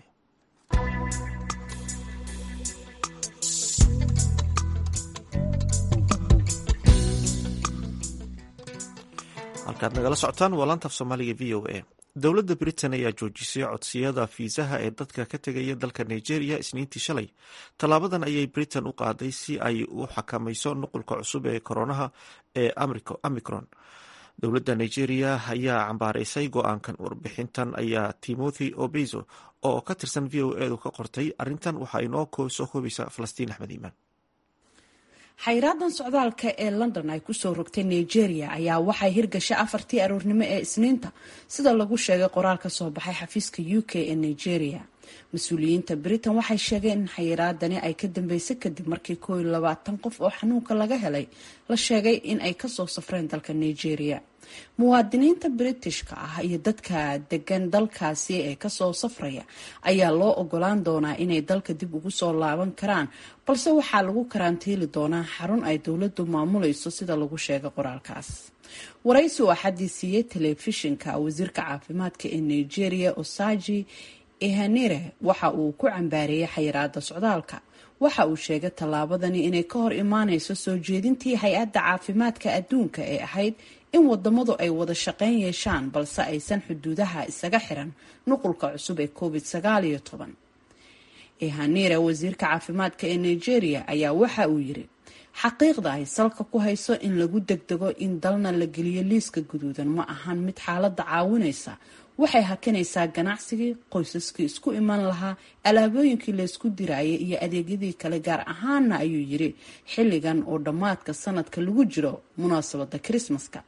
halkaad nagala socotaan waa laantaaf soomaaliga v o a dowladda britain ayaa joojisay codsiyada fiisaha ee dadka ka tegaya dalka nigeria isniintii shalay tallaabadan ayay britain u qaaday si ay u xakamayso nuqulka cusub ee koronaha ee amicron dowladda nigeria ayaa cambaaraysay go-aankan warbixintan ayaa timothy obezo oo ka tirsan v o edu ka qortay arrintan waxaa inoo soo koobaysa falastiin axmed iimaan xayraadan socdaalka ee london ay kusoo rogtay nigeria ayaa waxay hirgashay afartii aroornimo ee isniinta sida lagu sheegay qoraal ka soo baxay xafiiska u k ee nigeria mas-uuliyiinta britain waxay sheegeen in xayiraadani ay ka dambeysay kadib markii koo iyo labaatan qof oo xanuunka laga helay la sheegay in ay kasoo safreen dalka nigeria muwaadiniinta britishka ah iyo dadka degan dalkaasi ee kasoo safraya ayaa loo ogolaan doonaa inay dalka dib ugu soo laaban karaan balse waxaa lagu karantiili doonaa xarun ay dowladu maamulayso sida lagu sheegay qoraalkaas waraysi oo axadii siiyey telefishinka wasiirka caafimaadka ee nigeria osaji ihanire waxa uu ku cambaareeyay xayiraada socdaalka waxa uu sheegay tallaabadani inay ka hor imaaneyso soo jeedintii hay-adda caafimaadka adduunka ee ahayd in wadamadu ay wada shaqeyn yeeshaan balse aysan xuduudaha isaga xiran nuqulka cusub ee covid sagaal iyo toban ihanire wasiirka caafimaadka ee nigeria ayaa waxa uu yiri xaqiiqda ay salka ku hayso in lagu degdego in dalna la geliyo liiska guduudan ma ahan mid xaaladda caawinaysa waxay hakinaysaa ganacsigii qoysaskii isku iman lahaa alaabooyinkii laysku diraayay iyo adeegyadii kale gaar ahaana ayuu yiri xilligan oo dhammaadka sanadka lagu jiro munaasabada krismaska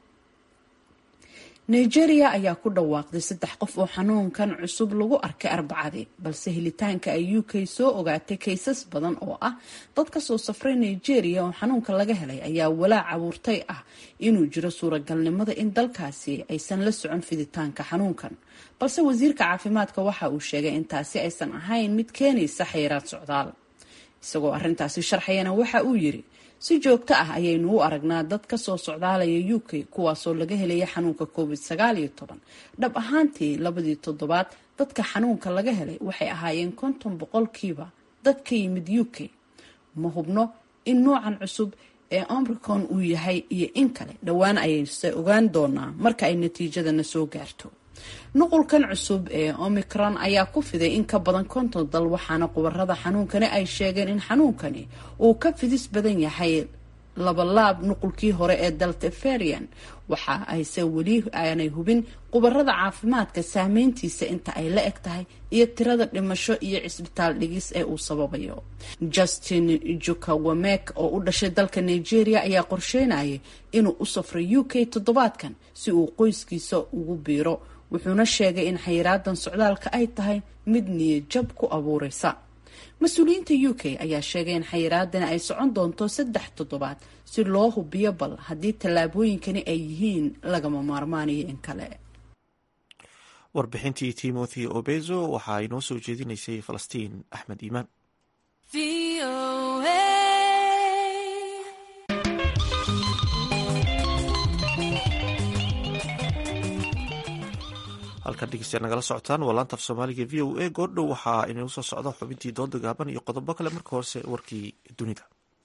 nigeria ayaa ku dhawaaqday saddex qof oo xanuunkan cusub lagu arkay arbacadii balse helitaanka ay u k soo ogaatay kaysas badan oo ah dad kasoo safray nigeria oo xanuunka laga helay ayaa walaac abuurtay ah inuu jiro suuragalnimada in dalkaasi aysan la socon fiditaanka xanuunkan balse wasiirka caafimaadka waxa uu sheegay in taasi aysan ahayn mid keenaysa xayiraad socdaal isagoo arintaasi sharxayana waxa uu yiri si joogto ah ayaynu u aragnaa dad kasoo socdaalaya u k kuwaasoo laga helaya xanuunka covid sagaal iyo toban dhab ahaantii labadii toddobaad dadka xanuunka laga helay waxay ahaayeen konton boqolkiiba dad ka yimid u k ma hubno in noocan cusub ee omricon uu yahay iyo in kale dhowaan ayayse ogaan doonaa marka ay natiijadana soo gaarto nuqulkan cusub ee omicron ayaa ku fiday in ka badan konton dal waxaana qubarada xanuunkani ay sheegeen in xanuunkani uu ka fidis badan yahay labalaab nuqulkii hore ee delta varian waxa ayse weli aanay hubin khubarada caafimaadka saameyntiisa inta ay la eg tahay iyo tirada dhimasho iyo cisbitaal dhigis ee uu sababayo justin jukawamek oo u dhashay dalka nigeria ayaa qorsheynayay inuu u safro u k toddobaadkan si uu qoyskiisa ugu biiro wuxuuna sheegay in xayiraadan socdaalka ay tahay mid niyajab ku abuureysa mas-uuliyiinta u k ayaa sheegay in xayiraadani ay socon doonto saddex toddobaad si loo hubiyo bal haddii tallaabooyinkani ay yihiin lagama maarmaanayo in kale warbixintii timothy obezo waxa ay noo soo jeedinaysay falastiin axmed iimaan halkan dhegeystayaal nagala socotaan waa laanta af soomaaliga v o a goordhow waxaa inuu soo socda xubintii dooda gaaban iyo qodobo kale marka horese warkii dunida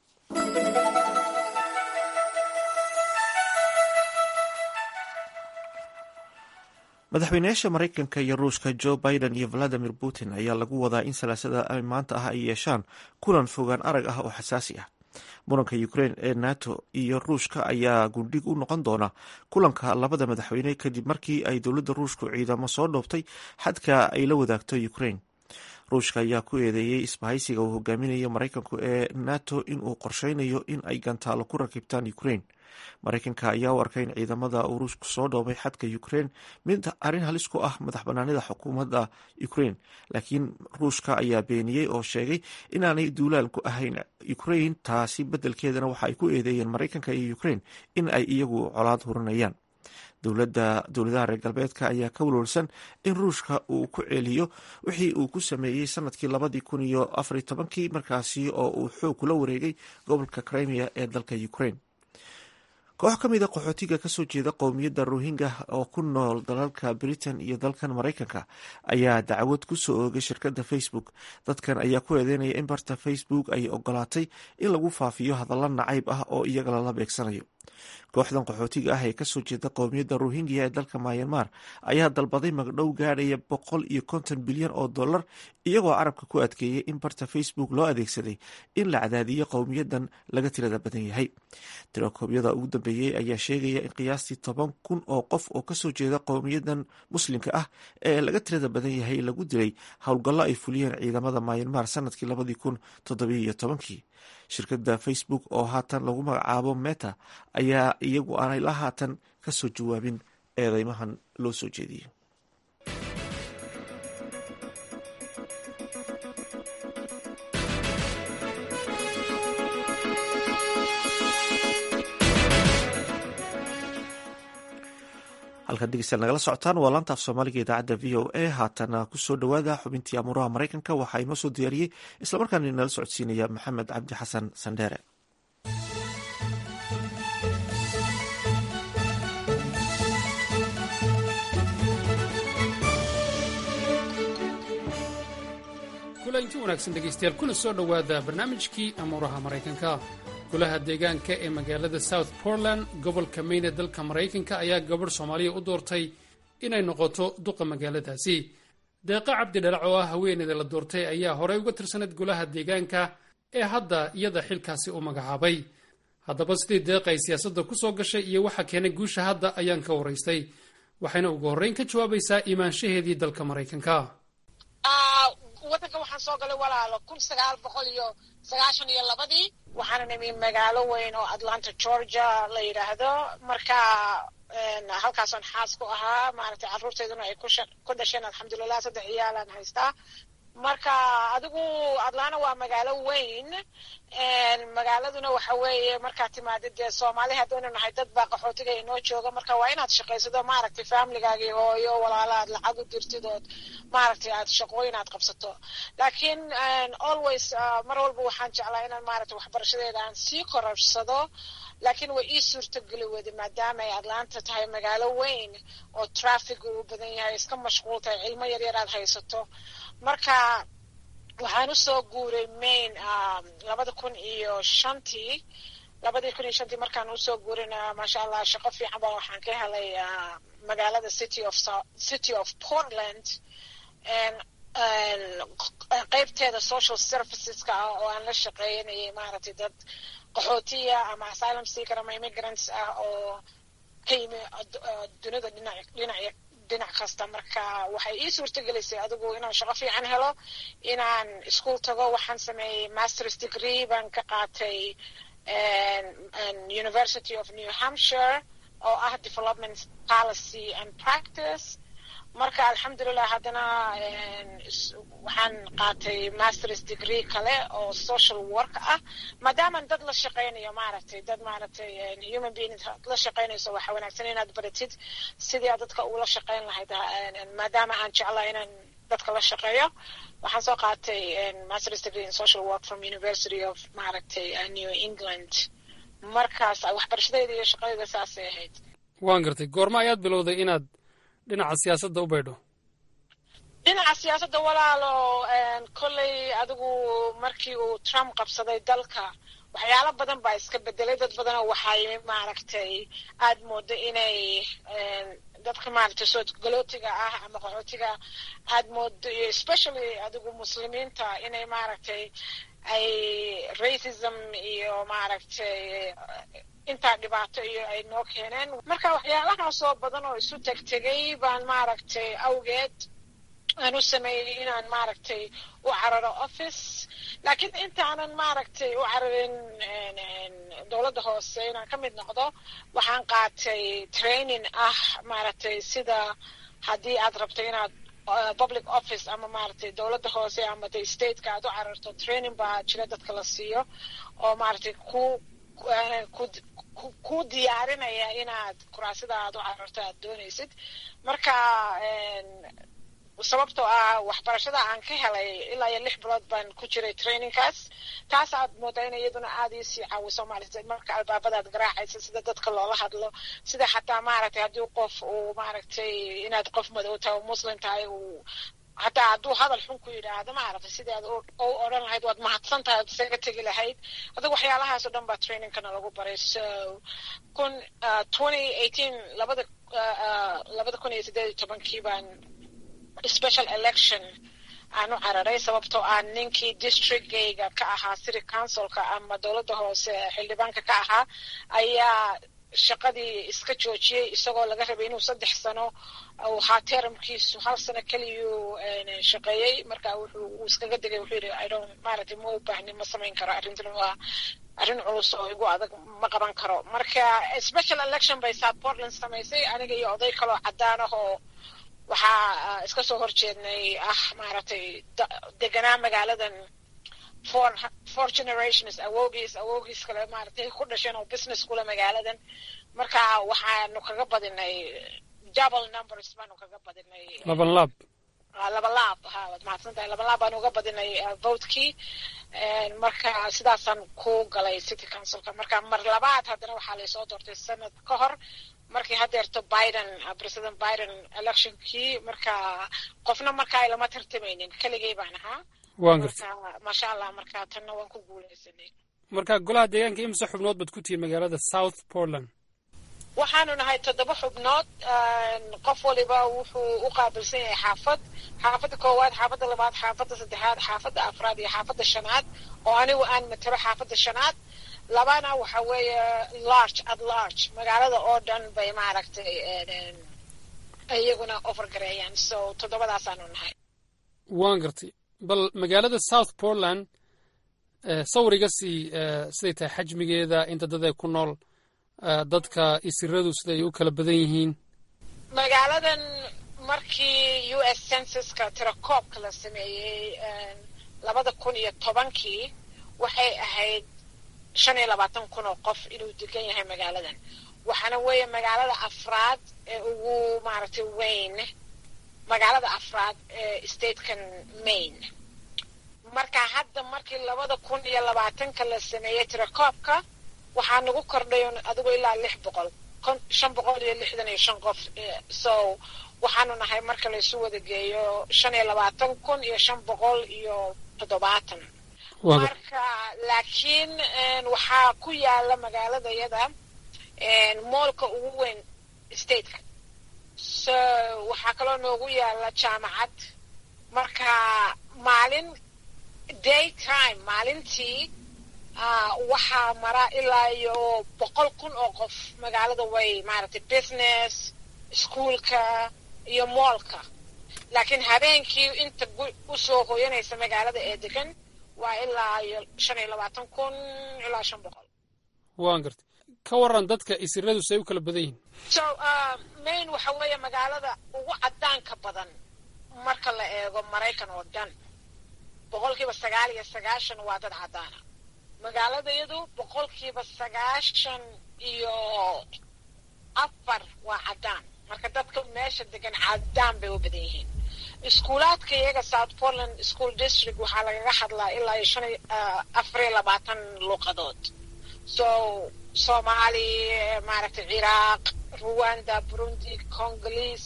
madaxweynayaasha mareykanka iyo ruushka joe biden iyo valadimir putin ayaa lagu wadaa in salaasada maanta ah ay yeeshaan kulan fogaan arag ah oo xasaasi ah muranka ukraine ee nato iyo ruushka ayaa gundhig u noqon doona kulanka labada madaxweyne kadib markii ay dowladda ruushku ciidamo soo dhoobtay xadka ay la wadaagto ukraine ruushka ayaa ku eedeeyey isbahaysiga uu hogaaminayo maraykanku ee nato inuu qorsheynayo in ay gantaalo ku rakibtaan ukraine maraykanka ayaa u arkay in ciidamada uu ruushku soo dhoobay xadka ukraine mid arrin halis ku ah madax banaanida xukuumadda ukraine laakiin ruushka ayaa beeniyey oo sheegay inaanay duulaal ku ahayn ukraine taasi beddelkeedana waxa ay ku eedeeyeen maraykanka iyo ukraine in ay iyagu colaad hurinayaan dowladda dowladaha reer galbeedka ayaa ka walwalsan in ruushka uu ku celiyo wixii uu ku sameeyey sanadkii labadii kun iyo afar iyo tobankii markaasi oo uu xoog kula wareegay gobolka crimea ee dalka ukraine koox ka mid a qaxootiga kasoo jeeda qowmiyadda rohingya oo ku nool dalalka britain iyo dalkan maraykanka ayaa dacwad kusoo oogay shirkadda facebook dadkan ayaa ku eedeynaya in barta facebook ay ogolaatay in lagu faafiyo hadalla nacayb ah oo iyaga lala beegsanayo kooxdan qaxootiga ah ee kasoo jeeda qowmiyadda rohingya ee dalka myanmar ayaa dalbaday magdhow gaadhaya boqol iyo konton bilyan oo dollar iyagoo carabka ku adkeeyay in barta facebook loo adeegsaday in la cadaadiyo qowmiyadan laga tirada badan yahay tirakoobyada ugu dambeeyey ayaa sheegaya in qiyaastii toban kun oo qof oo kasoo jeeda qowmiyadan muslimka ah ee laga tirada badan yahay lagu dilay howlgallo ay fuliyeen ciidamada myanmar sanadkii labadii kun toddobiyo tobankii shirkadda facebook oo haatan lagu magacaabo meta ayaa iyagu aanay la haatan kasoo jawaabin eedeymahan loo soo jeediyey halkan dhegeystayaal nagala socotaan waa laanta af soomaaliga idaacadda v o a haatana kusoo dhowaada xubintii amuuraha maraykanka waxaa inoo soo diyaariyey islamarkaana inala socodsiinaya maxamed cabdi xasan sandheere kulanti wanaagsan dhegaystayaal kuna soo dhowaada barnaamijkii amuuraha maraykanka golaha deegaanka ee magaalada south portland gobolka maine ee dalka maraykanka ayaa gabadh soomaaliya u doortay inay noqoto duqa magaaladaasi deeqa cabdi dhalac oo ah haweeneyda la doortay ayaa horey uga tirsaneyd golaha deegaanka ee hadda iyada xilkaasi u magacaabay haddaba sidii deeqa ay siyaasadda ku soo gashay iyo waxa keenay guusha hadda ayaan ka waraystay waxayna ugu horreyn ka jawaabaysaa imaanshaheedii dalka maraykanka waddanka waxaan soo galay walaalo kun sagaal boqol iyo sagaashan iyo labadii waxaana nimi magaalo weyn oo atlanta georgia la yidhaahdo marka halkaasaan xaas ku ahaa maaragtay carruurteyduna ay ku dhasheen alxamdulilah saddex ciyaalaan haystaa marka adigu atlanta waa magaalo weyn magaaladuna waxa weeye markaad timaadid dee soomaali haddaynu nahay dad baa qaxootiga inoo jooga marka waa inaad shaqaysado maaragtay familigaagii hooyo walaala aad lacag u dirtid ood maaragtay aad shaqooyin aad qabsato laakiin always mar walba waxaan jeclaa inaan maaragtay waxbarashadeeda aan sii kororsado laakiin way ii suurtogeli weyda maadaama ay atlanta tahay magaalo weyn oo traffic uu badan yahay iska mashquul tahay cilmo yaryar aad haysato marka waxaan usoo guuray maine labada kun iyo shantii labadii kun iyo shantii markaan usoo guurina maasha allah shaqo fiican baa waxaan ka helay magaalada city of city of portland qeybteeda social serviceska ah oo aan la shaqeynayay maaragtay dad qaxootiya ama asylum seeker ama immigrants ah oo ka yimi dunida dhinac dhinac dhinac kasta marka waxay ii suurtagelisay adigu inaan shaqo fiican helo inaan iskuol tago waxaan sameeyey masters degree baan ka qaatay university of new hampshire oo ah development policy and practice marka alxamdulilah haddana waxaan qaatay masters degree kale oo social work ah maadaaman dad la shaqaynayo maaragtay dad maaragtay human being la shaqaynayso waxa wanaagsan inaad baratid sidii aad dadka ula shaqayn lahayd maadaama aan jeclaa inaan dadka la shaqeeyo waxaan soo qaatay masters degree in social work from university of maaragtay new england markaas waxbarashadayda iyo shaqadayda saasay ahayd waan gartay goorma ayaad bilowday inaad dhinaca siyaasadda u baydho dhinaca siyaasadda walaalo kolley adigu markii uu trump qabsaday dalka waxyaalo badan baa iska bedelay dad badanoo waxay maaragtay aad moodo inay dadka maaragtay soo galootiga ah ama qaxootiga aad moodo iyo especially adigu muslimiinta inay maaragtay ay racism iyo maaragtay intaa dhibaato iyo ay noo keeneen marka waxyaalahaasoo badan oo isu tegtegay baan maaragtay awgeed aan u sameeyey inaan maaragtay u cararo office laakiin intaanan maaragtay u cararin dowladda hoose inaan ka mid noqdo waxaan qaatay training ah maaragtay sida haddii aad rabto inaad public office ama maaragtay dowladda hoose ama de stateka aad u cararto training baa jira dadka la siiyo oo maaragtay ku ku diyaarinaya inaad kuraasida aad u cararto aad doonaysid marka sababtoo ah waxbarashada aan ka helay ilaa iyo lix bilood baan ku jiray trainingkaas taas aad moodaa in iyaduna aada iisii caawiso maaragtay marka albaabadaad garaacaysa sida dadka loola hadlo sida xataa maaragtay haddii qof uu maaragtay inaad qof madow tahay oo muslim tahay uu hataa hadduu hadal xun ku yidhaahdo maaragtay sidii aad u odhan lahayd waad mahadsan tahay ad isaga tegi lahayd adigu waxyaalahaas oo dhan baa trainingkana lagu baray so kun twenty eighteen labada labada kun iyo siddeed iyo tobankii baan special election aan u cararay sababtoo ah ninkii districtgayga ka ahaa city councilka ama dowladda hoose xildhibaanka ka ahaa ayaa shaqadii iska joojiyey isagoo laga rabay inuu saddex sano uu ahaa teramkiisu hal sano keliyuu shaqeeyey marka wuxuu uu iskaga degay wuxuu yidhi i don't maaragtay ma u baahni ma samayn karo arrintan waa arrin culus oo igu adag ma qaban karo marka special election bay south portland samaysay aniga iyo oday kaloo caddaan ah oo waxaa iska soo horjeednay ah maaragtay deganaa magaaladan four four generations awoogiis awoogiis kale maaragtay ku dhasheen oo business kule magaaladan marka waxaanu kaga badinay double numbers baanu kaga badinay laban laab laba laab ha waad mahadsan tahay laba laab baanu uga badinay votekii marka sidaasaan ku galay city councilka marka mar labaad haddana waxaa laysoo doortay sanad ka hor markii hadeerto biden president biden electionkii marka qofna markaa lama tartamaynin keligay baan ahaa waan gartay maasha allah marka tanna waan ku guuleysanay marka golaha deegaanka imse xubnood baad ku tihiin magaalada south portland waxaanu nahay toddoba xubnood qof waliba wuxuu u qaabilsan yahay xaafad xaafadda koowaad xaafadda labaad xaafadda saddexaad xaafadda afraad iyo xaafadda shanaad oo anigu aan matalo xaafadda shanaad labana waxa weeye large at large magaalada oo dhan bay maaragtay iyaguna overgareeyaan so toddobadaasaanu nahay waan gartay bal magaalada south portland sawriga sii siday tahay xajmigeeda inta dad ay ku nool dadka isiradu siday u kala badan yihiin magaaladan markii u s censuska tirakoobka la sameeyey labada kun iyo tobankii waxay ahayd shan iyo labaatan kun oo qof inuu degan yahay magaaladan waxaana weeye magaalada afraad ee ugu maaragtay weyn magaalada afraad ee statekan maine marka hadda markii labada kun iyo labaatanka la sameeyey tirakoobka waxaa nagu kordhay adigu ilaa lix boqol shan boqol iyo lixdan iyo shan qof so waxaanu nahay marka laysu wada geeyo shan iyo labaatan kun iyo shan boqol iyo toddobaatan marka laakiin waxaa ku yaala magaalada yada moolka ugu weyn stateka so waxaa kaloo noogu yaala jaamacad marka maalin day time maalintii waxaa mara ilaa iyo boqol kun oo qof magaalada way maaragtay business iskuolka iyo moolka laakiin habeenkii inta usoo hoyanaysa magaalada ee degan waa ilaa iyo shan iyo labaatan kun ilaa shan boqol waan gartay ka waran dadka isiradu say u kala badan yihiin so main waxa weeye magaalada ugu caddaanka badan marka la eego maraykan oo dhan boqolkiiba sagaal iyo sagaashan waa dad caddaana magaaladayadu boqolkiiba sagaashan iyo afar waa caddaan marka dadka meesha degan caddaan bay u badan yihiin iskuulaadka iyaga south portland school district waxaa lagaga hadlaa ilaa iyo shan afar iyo labaatan luuqadood so soomaali maaragtay ciraaq ruwanda burundi congolese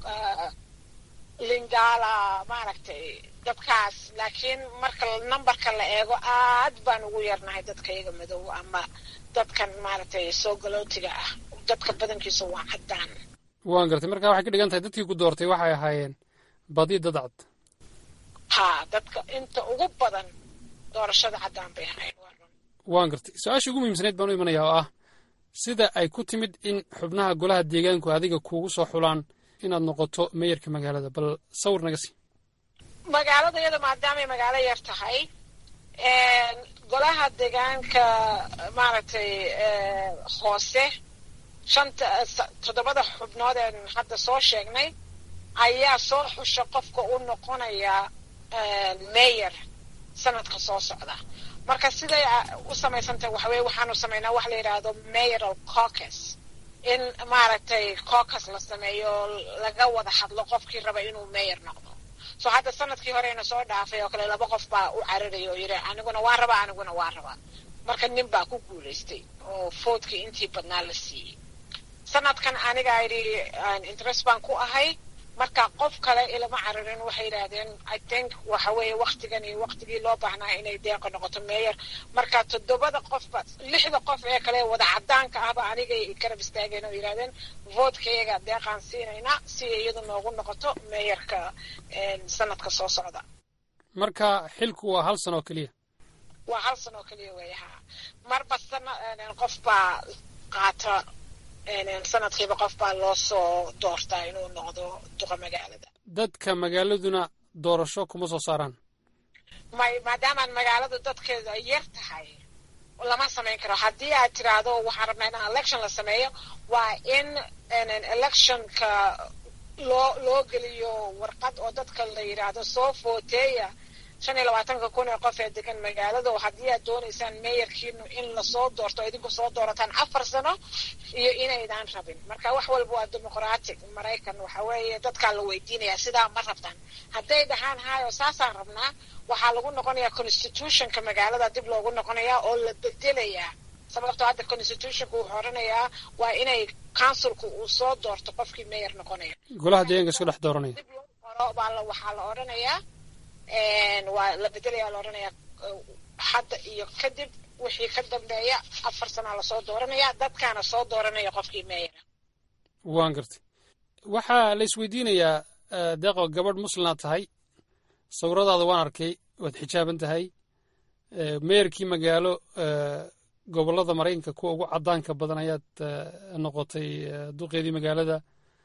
lingala maaragtay dadkaas laakiin marka numberka la eego aad baan ugu yarnahay dadka iyaga madow ama dadkan maaragtay soo galootiga ah dadka badankiisa waa caddaan waan gartay marka waxay ka dhigan tahay dadkii ku doortay waxay ahaayeen badi dad cad ha dadka inta ugu badan doorashada caddaan bay ahaayeen waan gartay su-aasha ugu muhiimsanayd baan u imanayaa oo ah sida ay ku timid in xubnaha golaha deegaanku adiga kuugu soo xulaan inaad noqoto meyarka magaalada bal sawir naga sii magaalada iyada maadaamay magaalo yar tahay golaha deegaanka maaragtay hoose shanta toddobada xubnood een hadda soo sheegnay ayaa soo xusha qofka u noqonaya mayor sanadka soo socda marka siday u samaysantahay waxaweye waxaanu samaynaa wax la yidhaahdo mayoral caucus in maaragtay caucus la sameeyo laga wada hadlo qofkii raba inuu mayor noqdo so hadda sanadkii horeyna soo dhaafay oo kale laba qof baa u cararaya oo yidhi aniguna waa rabaa aniguna waa rabaa marka nin baa ku guulaystay oo foodkii intii badnaa la siiyey sanadkan aniga yidhi interest baan ku ahay marka qof kale ilama cararin waxay yidhaahdeen i think waxa weeye waktigan iyo waktigii loo baahnaa inay deeqa noqoto meeyer marka toddobada qofba lixda qof ee kale wada cadaanka ahba anigay garab istaageen oo yidhahdeen voodkayaga deeqaan siinaynaa si iyadu noogu noqoto meeyarka sanadka soo socda marka xilku waa hal sano oo keliya waa hal sano oo keliya weeye ha marba sana qof baa qaata sanadkiiba qof baa loo soo doortaa inuu noqdo duqa magaalada dadka magaaladuna doorasho kuma soo saaraan may maadaamaan magaaladu dadkeedu ay yar tahay lama samayn karo haddii aad tiraahdo waxaan rabnaa in election la sameeyo waa in electionka loo loo geliyo warqad oo dadka la yidhaahdo soo footeeya shan iyo labaatanka kun ee qof ee degan magaalada oo haddii aad doonaysaan meeyarkiinu in lasoo doorto idinku soo doorataan afar sano iyo inaydaan rabin marka wax walba waa dimuqratic maraykan waxa weeye dadkaa la weydiinayaa sidaa ma rabtaan hadday dhahaan hayo saasaan rabnaa waxaa lagu noqonayaa constitutionka magaalada dib loogu noqonayaa oo la bedelayaa sababtoo hadda constitutionka wuxuu odhanayaa waa inay councilku uu soo doorto qofkii meeyar noqonaya golaha deegaanka isku dhex dooranaya dib loo qoro baa la waxaa la odhanayaa waa la bedelaya la odhanayaa hadda iyo kadib wixii ka dambeeya afar sanaa lasoo dooranaya dadkaana soo dooranaya qofkii meeyara waan gartay waxaa la isweydiinayaa deeqo gabadh muslimaad tahay sawiradaada waan arkay waad xijaaban tahay meeyarkii magaalo gobollada maraykanka kuwa ugu caddaanka badan ayaad noqotay duqeedii magaalada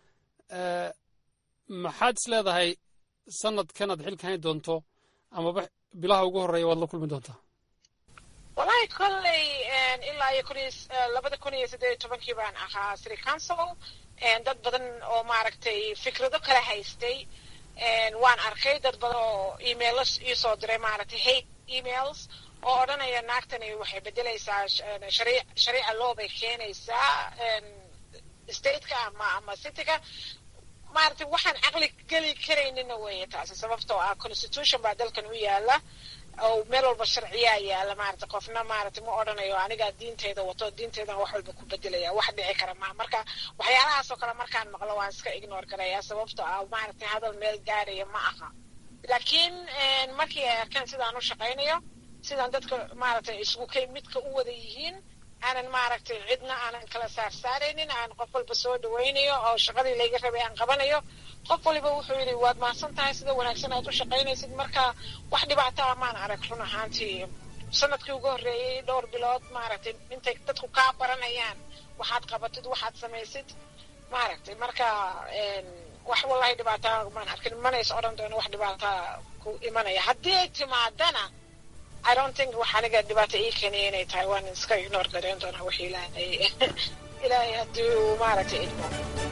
maxaad is leedahay sanadkan aad xilka hayn doonto amaba bilaha ugu horreeya waad la kulmi doontaa wallahi kolley ilaa iyo kun labada kun iyo siddeed iyo tobankii baan ahaa city council dad badan oo maaragtay fikrado kala haystay waan arkay dad badan oo emailo iisoo diray maaragtay hate emails oo odhanaya naagtani waxay bedelaysaa shariica law bay keenaysaa stateka ama ama cityga maaragtay waxaan caqli geli karaynina weeye taasi sababtoo ah constitution baa dalkan u yaala oo meel walba sharciyaa yaala maaragtay qofna maaragtay ma odhanayo anigaa diinteyda wato diinteydan wax walba ku bedelaya wax dhici kara maa marka waxyaalahaas oo kale markaan maqlo waan iska ignore garayaa sababtoo ah maaragtay hadal meel gaaraya ma aha laakiin markii ay arkeen sidaan u shaqaynayo sidaan dadka maaragtay isugu kay midka u wada yihiin aanan maaragtay cidna aanan kala saarsaaraynin aan qof walba soo dhawaynayo oo shaqadii layga rabay aan qabanayo qof waliba wuxuu yidhi waad mahadsan tahay sida wanaagsan aad u shaqaynaysid marka wax dhibaato ah maan arag run ahaantii sanadkii ugu horreeyey dhowr bilood maaragtay intay dadku kaa baranayaan waxaad qabatid waxaad samaysid maaragtay marka wax wallahi dhibaataa maan arkin manays odhan doono wax dhibaataa ku imanaya haddii ay timaadana i don't think wax aniga dhibaato ii keenaya inay tahay waan iska ignore gareyn doonaa wix ilaahay ilaahay haddii uu maaragtay idmo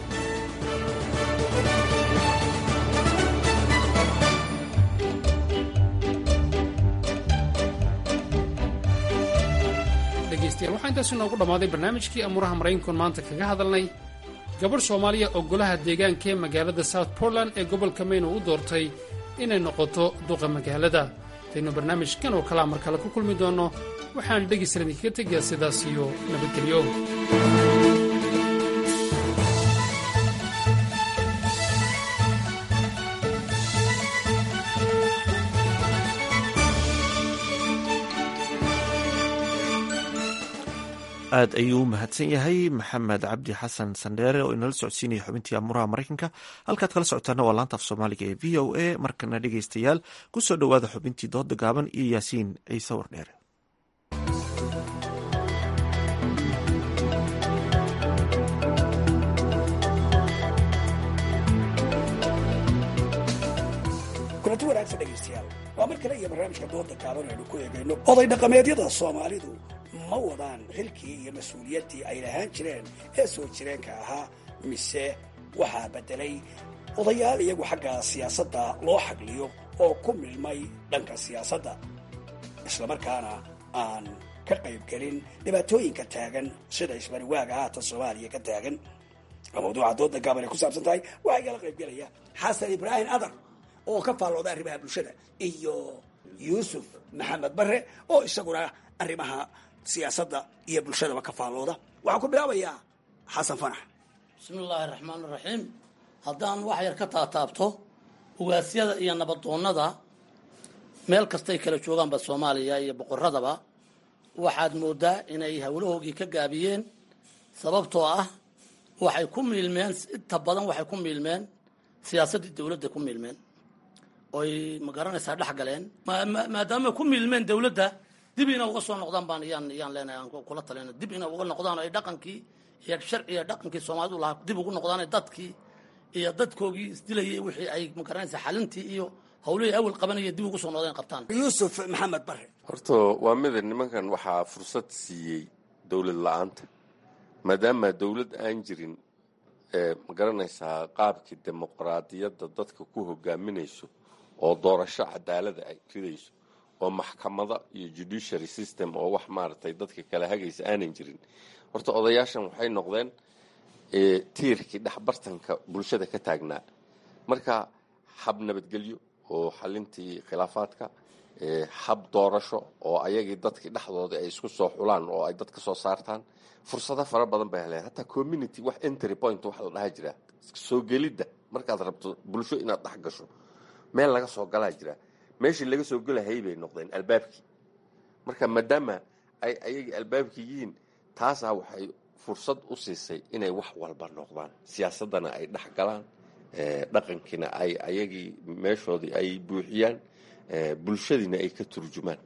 dhegaystayaal waxaa intaasi noogu dhammaaday barnaamijkii amuuraha maraykankoon maanta kaga hadalnay gabadh soomaaliya oo golaha deegaanka ee magaalada south portland ee gobolka mayne u doortay inay noqoto duqa magaalada intaynu barnaamijkan oo kalea mar kale ku kulmi doonno waxaan dhegaysan idinkaga tegayaa sidaas iyo nabadgelyo aad ayuu u mahadsan yahay maxamed cabdi xasan sandheere oo inala socodsiinaya xubintii amuuraha maraykanka halkaad kala socotaana waa laanta af soomaaliga ee v o a markana dhegaystayaal ku soo dhowaada xubintii dooda gaaban iyo yaasiin ciise wardheere kulanti wanaagsan dhegaystayaal waa mar kale iyo barnaamijka dooda gaaban aynu ku eegayno oday dhaqameedyada soomaalidu ma wadaan xilkii iyo mas-uuliyaddii ay lahaan jireen ee soo jireenka ahaa mise waxaa beddelay odayaal iyagu xagga siyaasadda loo xagliyo oo ku milmay dhanka siyaasadda islamarkaana aan ka qaybgelin dhibaatooyinka taagan sida isbariwaaga haatan soomaaliya ka taagan mawduuca dooda gaaban ay ku saabsan tahay waxaa igala qaybgelaya xasan ibraahim adar oo ka faallooda arrimaha bulshada iyo yuusuf maxamed bare oo isaguna arrimaha siyaasadda iyo bulshadaba ka faallooda waxaan ku bilaabayaa xasan fanax bismi illaahi raxmaan iraxiim haddaan wax yar ka taataabto ugaasyada iyo nabadoonnada meel kastay kala joogaanba soomaaliya iyo boqoradaba waxaad moodaa inay howlahoogii ka gaabiyeen sababtoo ah waxay ku miilmeen inta badan waxay ku miilmeen siyaasaddii dowladda ku miilmeen oy ma garanaysaa dhex galeen maadaama ku miilmeen dowladda dib ina uga soo noqdaan baan yaan yaan leenahay aan kula talina dib ina uga noqdaan ay dhaqankii iyo sharciga dhaqankii soomaalidu lahaa dib ugu noqdaan dadkii iyo dadkoogii isdilayay wixii ay ma garanaysaa xalintii iyo hawlihii awal qabanaya dib ugu soo noqdeen qabtaan yuusuf maxamed bare horta waa mida nimankan waxaa fursad siiyey dowlad la-aanta maadaama dowlad aan jirin ma garanaysaa qaabkii dimuqraadiyadda dadka ku hogaaminayso oo doorasho cadaalada ay ridayso oo maxkamada iyo judiciary system oo wax maaragtay dadka kala hagaysa aanan jirin horta odayaashan waxay noqdeen tiirkii dhexbartanka bulshada ka taagnaa marka hab nabadgelyo oo xalintii khilaafaadka hab doorasho oo ayagii dadkii dhexdooda ay isku soo xulaan oo ay dad ka soo saartaan fursado fara badan bay heleen hataa community wax entry point wax la dhaha jira soo gelidda markaad rabto bulsho inaad dhex gasho meel laga soo galaa jira meeshii laga soo gelahayay bay noqdeen albaabkii marka maadaama ay ayagii albaabkii yihiin taasaa waxay fursad u siisay inay wax walba noqdaan siyaasaddana ay dhex galaan dhaqankiina ay ayagii meeshoodii ay buuxiyaan bulshadiina ay ka turjumaan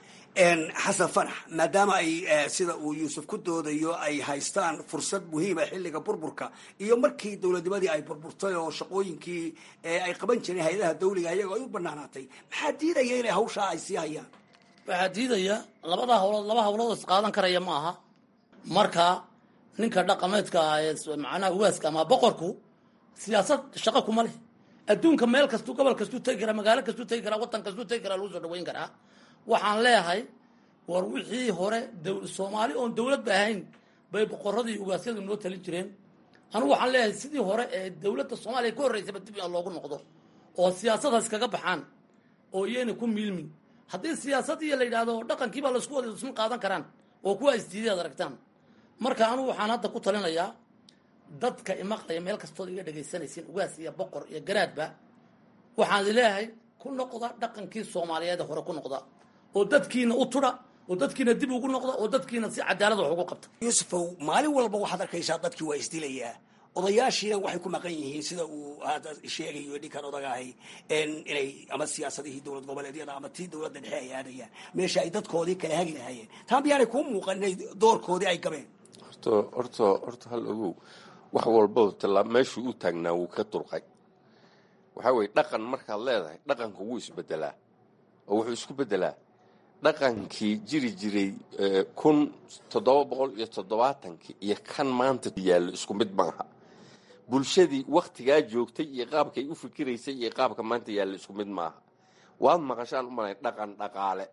xasan fanax maadaama ay sida uu yuusuf ku doodayo ay haystaan fursad muhiima xilliga burburka iyo markii dowladnimadii ay burburtay oo shaqooyinkii ay qaban jireen hay-adaha dawliga iyagoo ay u banaanaatay maxaa diidaya inay hawshaa ay sii hayaan waxaa diidaya labada hawlood laba hawlood is qaadan karaya ma aha marka ninka dhaqameedka ah ee macnaha waaska ama boqorku siyaasad shaqo kuma leh adduunka meel kastuu gobol kastuu tegi karaa magaalo kastuu tegi karaa waddan kastuu tegi karaa lagu soo dhaweyn karaa waxaan leeyahay war wixii hore soomaali oon dowladba ahayn bay boqoradii ugaasyadu noo talin jireen anigu waxaan leeyahay sidii hore ee dowladda soomaaliya ka horreysaba dib in loogu noqdo oo siyaasadaas kaga baxaan oo iyayna ku miilmin haddii siyaasadii la yidhaahdo dhaqankiibaa laisku wada isma qaadan karaan oo kuwa isdiiday ad aragtaan marka anigu waxaan hadda ku talinayaa dadka imaqlaya meel kastood iga dhegaysanaysiin ugaas iyo boqor iyo garaadba waxaan leeyahay ku noqda dhaqankii soomaaliyeed hore ku noqda oo dadkiina u tudha oo dadkiina dib ugu noqda oo dadkiina si cadaalad wax ugu qabta yuusufow maalin walba waxaad arkaysaa dadkii waa isdilayaa odayaashiina waxay ku maqan yihiin sida uu hadda sheegayo ninkan odagahay inay ama siyaasadihii dowlad goboleedyada ama tii dowladda dhexe ay aadayaan meesha ay dadkoodii kala hagi lahaayeen taa miyaanay kuu muuqan inay doorkoodii ay gabeen horta horta horta hal ogow wax walba tallaa meeshuu u taagnaa wuu ka durqay waxaa weeye dhaqan markaad leedahay dhaqanka wuu isbedelaa oo wuxuu isku bedelaa dhaqankii jiri jiray kun toddoba boqol iyo toddobaatankii iyo kan maanta yaallo isku mid maaha bulshadii wakhtigaa joogtay iyo qaabkay u fikiraysay iyo qaabka maanta yaallo isku mid maaha waad maqashaan u malay dhaqan dhaqaale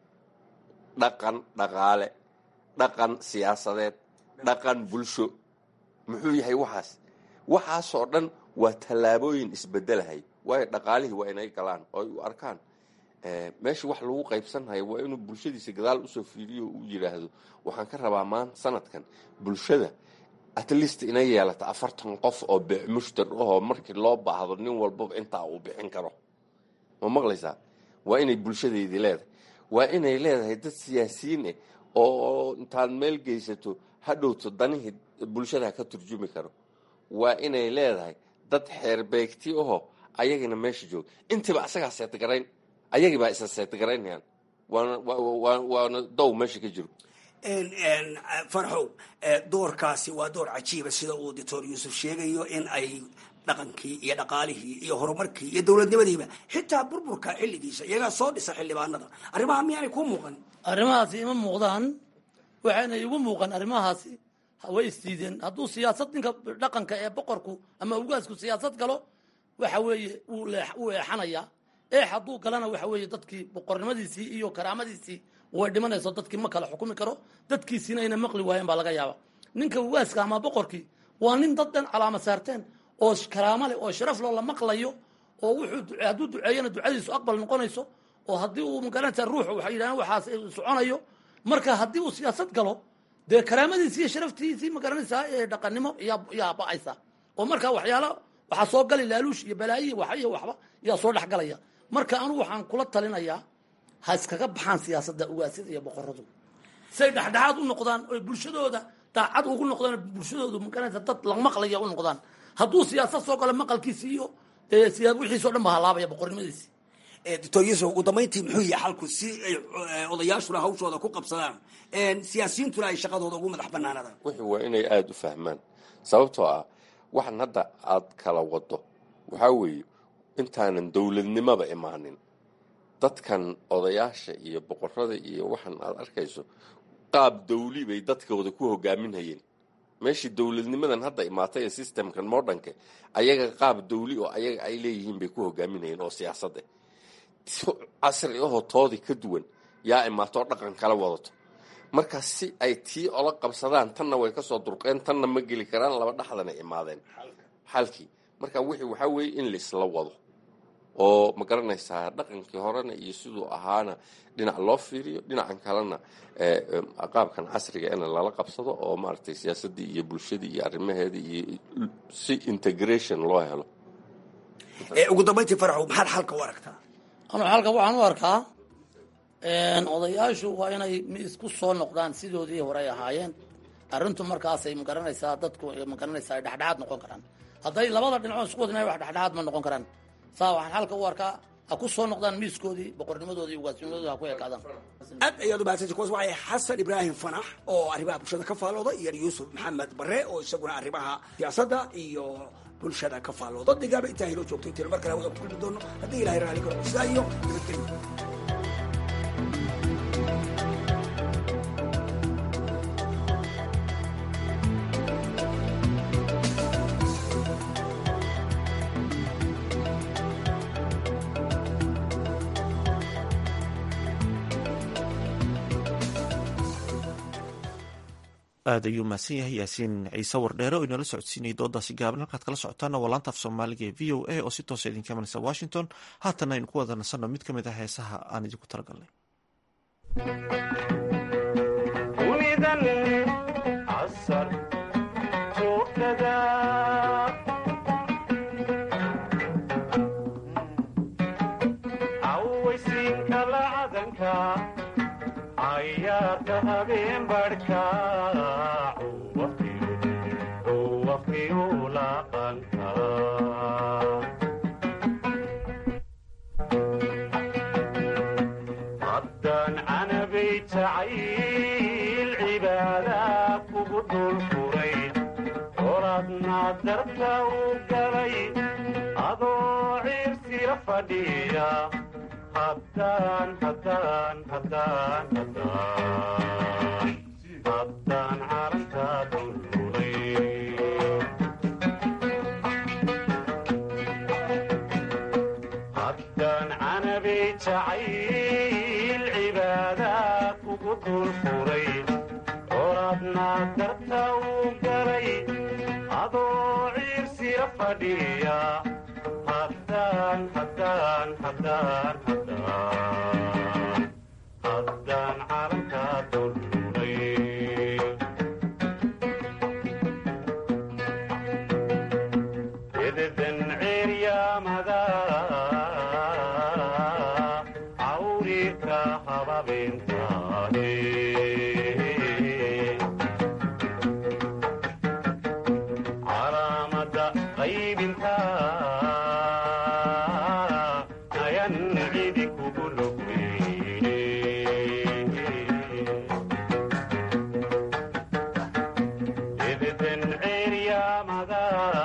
dhaqan dhaqaale dhaqan siyaasadeed dhaqan bulsho muxuu yahay waxaas waxaasoo dhan waa tallaabooyin isbedelahay waayo dhaqaalihii waa inay galaan oo ay u arkaan meesha wax lagu qaybsanhayo waa inuu bulshadiisa gadaal usoo fiiriyo o u yidhaahdo waxaan ka rabaa maanta sanadkan bulshada at least inay yeelata afartan qof oo mushtar ahoo markii loo baahdo nin walbaba intaa uu bixin karo ma maqlaysaa waa inay bulshadeydii leedahay waa inay leedahay dad siyaasiyiin ah oo intaad meel geysato hadhowto danihii bulshada ka turjumi karo waa inay leedahay dad xeerbeegti ahoo ayagina meesha jooga intiiba asagaa seetgarayn ayagii baa isa seetgaraynayaan waana waana dow meesha ka jiro farxow doorkaasi waa door cajiiba sida uu doctor yuusuf sheegayo in ay dhaqankii iyo dhaqaalihii iyo horumarkii iyo dowladnimadiiba xitaa burburka xilligiisa iyagaa soo dhisa xildhibaanada arrimaha miyaanay kuu muuqan arrimahaasi ima muuqdaan waxayna igu muuqan arrimahaasi way isdiideen hadduu siyaasad ninka dhaqanka ee boqorku ama ugaasku siyaasad galo waxa weeye wuu eexanayaa eex hadduu galana waxa weeye dadkii boqornimadiisii iyo karaamadiisii way dhimanayso dadkii ma kala xukumi karo dadkiisiina ayna maqli waayeen baa laga yaaba ninka ugaaska ama boqorkii waa nin dad dhan calaama saarteen oo karaamo leh oo sharaf loo la maqlayo oo wuxuu hadduu duceeyana ducadiisu aqbal noqonayso oo haddii uu magaranaysa ruuxu waxay yidhahdeen waxaas soconayo marka haddii uu siyaasad galo dee karaamadiisii iyo sharaftiisii magaranaysaa ee dhaqannimo yaa ba-aysa oo marka waxyaalo waxaa soo gali laaluush iyo balaayi wax iyo waxba yaa soo dhexgalaya marka anugu waxaan kula talinayaa ha iskaga baxaan siyaasadda ugaasyada iyo boqoradu say dhexdhexaad u noqdaan oy bulshadooda daacad ugu noqdaan bulshadoodu magaranaysa dad la maqlaya u noqdaan hadduu siyaasad soo galo maqalkiisi iyo dee wixiisoo dhan ba halaabaya boqornimadiisi doctor yuusuf ugu dambayntii muxuu yahay xalku si ay odayaashuna hawshooda ku qabsadaan siyaasiyiintuna ay shaqadooda ugu madax banaanadaan wuxuu waa inay aada u fahmaan sababtoo ah waxan hadda aad kala wado waxaa weeye intaanan dowladnimaba imaanin dadkan odayaasha iyo boqorada iyo waxan aad arkayso qaab dawli bay dadkooda ku hogaaminhayeen meeshii dowladnimadan hadda imaatay ee systemkan modernka ayaga qaab dawli oo ayaga ay leeyihiin bay ku hogaaminhayeen oo siyaasadda casri ahoo toodii ka duwan yaa imaatoo dhaqan kala wadato marka si ay tii ola qabsadaan tanna way kasoo durqeen tanna ma geli karaan laba dhexdana imaadeen xalkii marka wixii waxaa weeye in laisla wado oo ma garanaysaa dhaqankii horena iyo siduu ahaana dhinac loo fiiriyo dhinacan kalena qaabkan casriga in lala qabsado oo maaragtay siyaasaddii iyo bulshadii iyo arrimaheedii iyo si integration loo helo ugu dambayntii faraxow maxaad xalka u aragtaa anu xalka waxaan u arkaa odayaashu waa inay isku soo noqdaan sidoodii horey ahaayeen arrintu markaasay magaranaysaa dadku magaranaysaa ay dhexdhexaad noqon karaan hadday labada dhinacood isku wadna wax dhexdhexaad ma noqon karaan saa waxaan xalka u arkaa ha ku soo noqdaan miiskoodii boqornimadoodii iyo ugaasnimadoodii ha ku ekaadaan aad ayaad umahadsantay kuwaas waxay xasan ibraahim fanax oo arrimaha bulshada ka faallooda iyo yuusuf maxamed bare oo isaguna arrimaha siyaasadda iyo bulshada ka faallooda digaaba intaa hiloo joogto intiina mar kale wada ku kulmi doono haddii ilahay raali karo sidaa iyo nabadgelyo aad ayuu mahadsan yahay yaasiin ciise wardheere oo inala socodsiinayay doodaasi gaaban halkaad kala socotaana waa laanta af soomaaliga ee v o a oo si toosa idinka imanaysa washington haatanna aynu ku wada nasanno mid ka mid ah heesaha aan idinku talagalnay ayaarka habeen barhka waqtigu dulfuray colaadna darta u galay adoo ciirsila fadhiya haddaan haddaan haddaan haddaan haddaan calanka dulfuray haddaan canabay jacayl cibaada kugu dulfuray colaadna darta u galay adoo ciirsila fadhiya haddaan haddaan haddaan haddaan haddaan calanka dulfuray ededan ceeryaamada cawriirka hababeentaane calaamada qaybinta ayan cidi kugu logweyne ededan ceeryaamada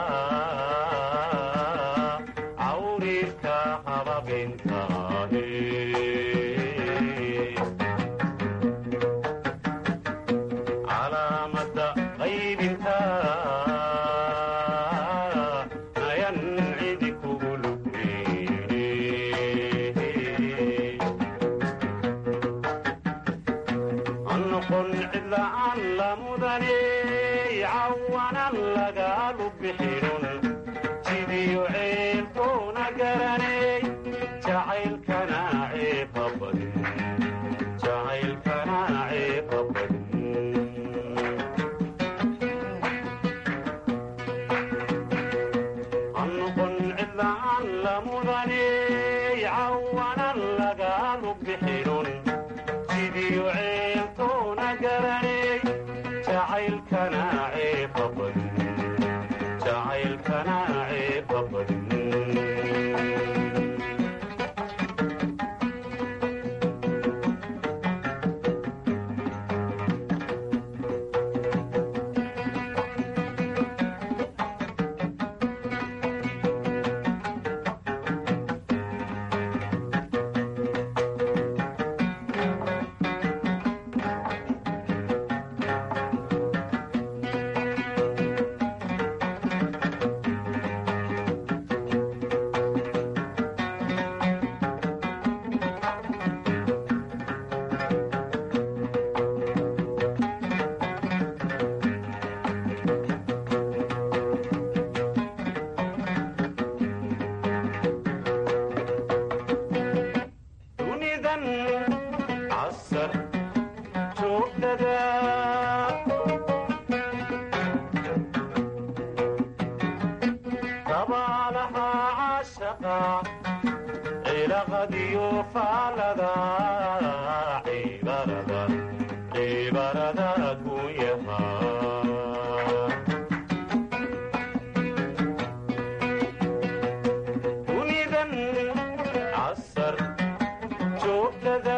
cawriirka hababeentaane calaamada qaybinta ayan cidi kugu lugweyne noqon cidla'aan la mudane cawanan lagaalu bixinun sidiyo ceelkoona garanay jacaylkana ceeqa badin jacaylkana ceeqa badin noqon cidla'aan la mudane cawanan lagaalu bixinun sidiyo ceelkoona garanay jacaylkana ceeqa badin jacaylkana ceeqa badin dunidan casar joogtada dabaalaha cashaqa cilaqadiyo faalada cibarada cibarada kunyaha dunidan casar joogtada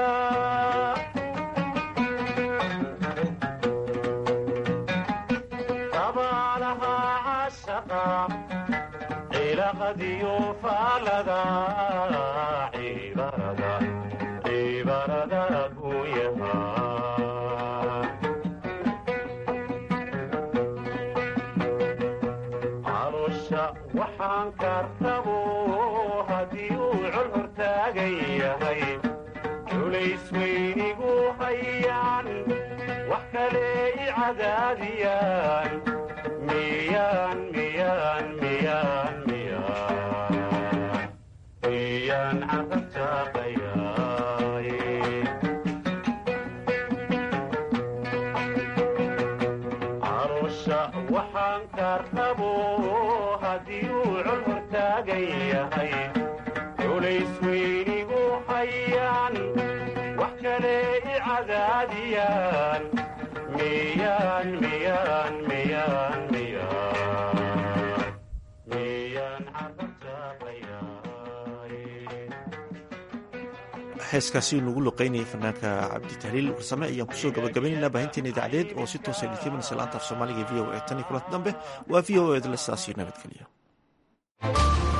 dabaalaha cashaqa cilaqadiyo faalada cibarada cibarada kunyaha calosha waxaan kartabo haddii uu col hortaagan yahay culays weynigu hayaan wax kale i cadaadiyaan miyaan miyaan miyaan miyaan miyaan carabtaaqayaay calosha waxaan kartabo haddii uu col hortaagan yahay culays weynigu hayaan wax kale i cadaadiyaan miyaan miyaan miyaan miyaan miyaan carabtaaqayaay heeskaasi nugu luqeynayay fanaanka cabditahliil warsame ayaan kusoo gabagabaynaynaa baahinteena idaacadeed oo si toosa idinkaminaysa laanta af soomaaliga v o e tan iyo kulanti dambe waa v o e dle sidaas iyo nabadgelyo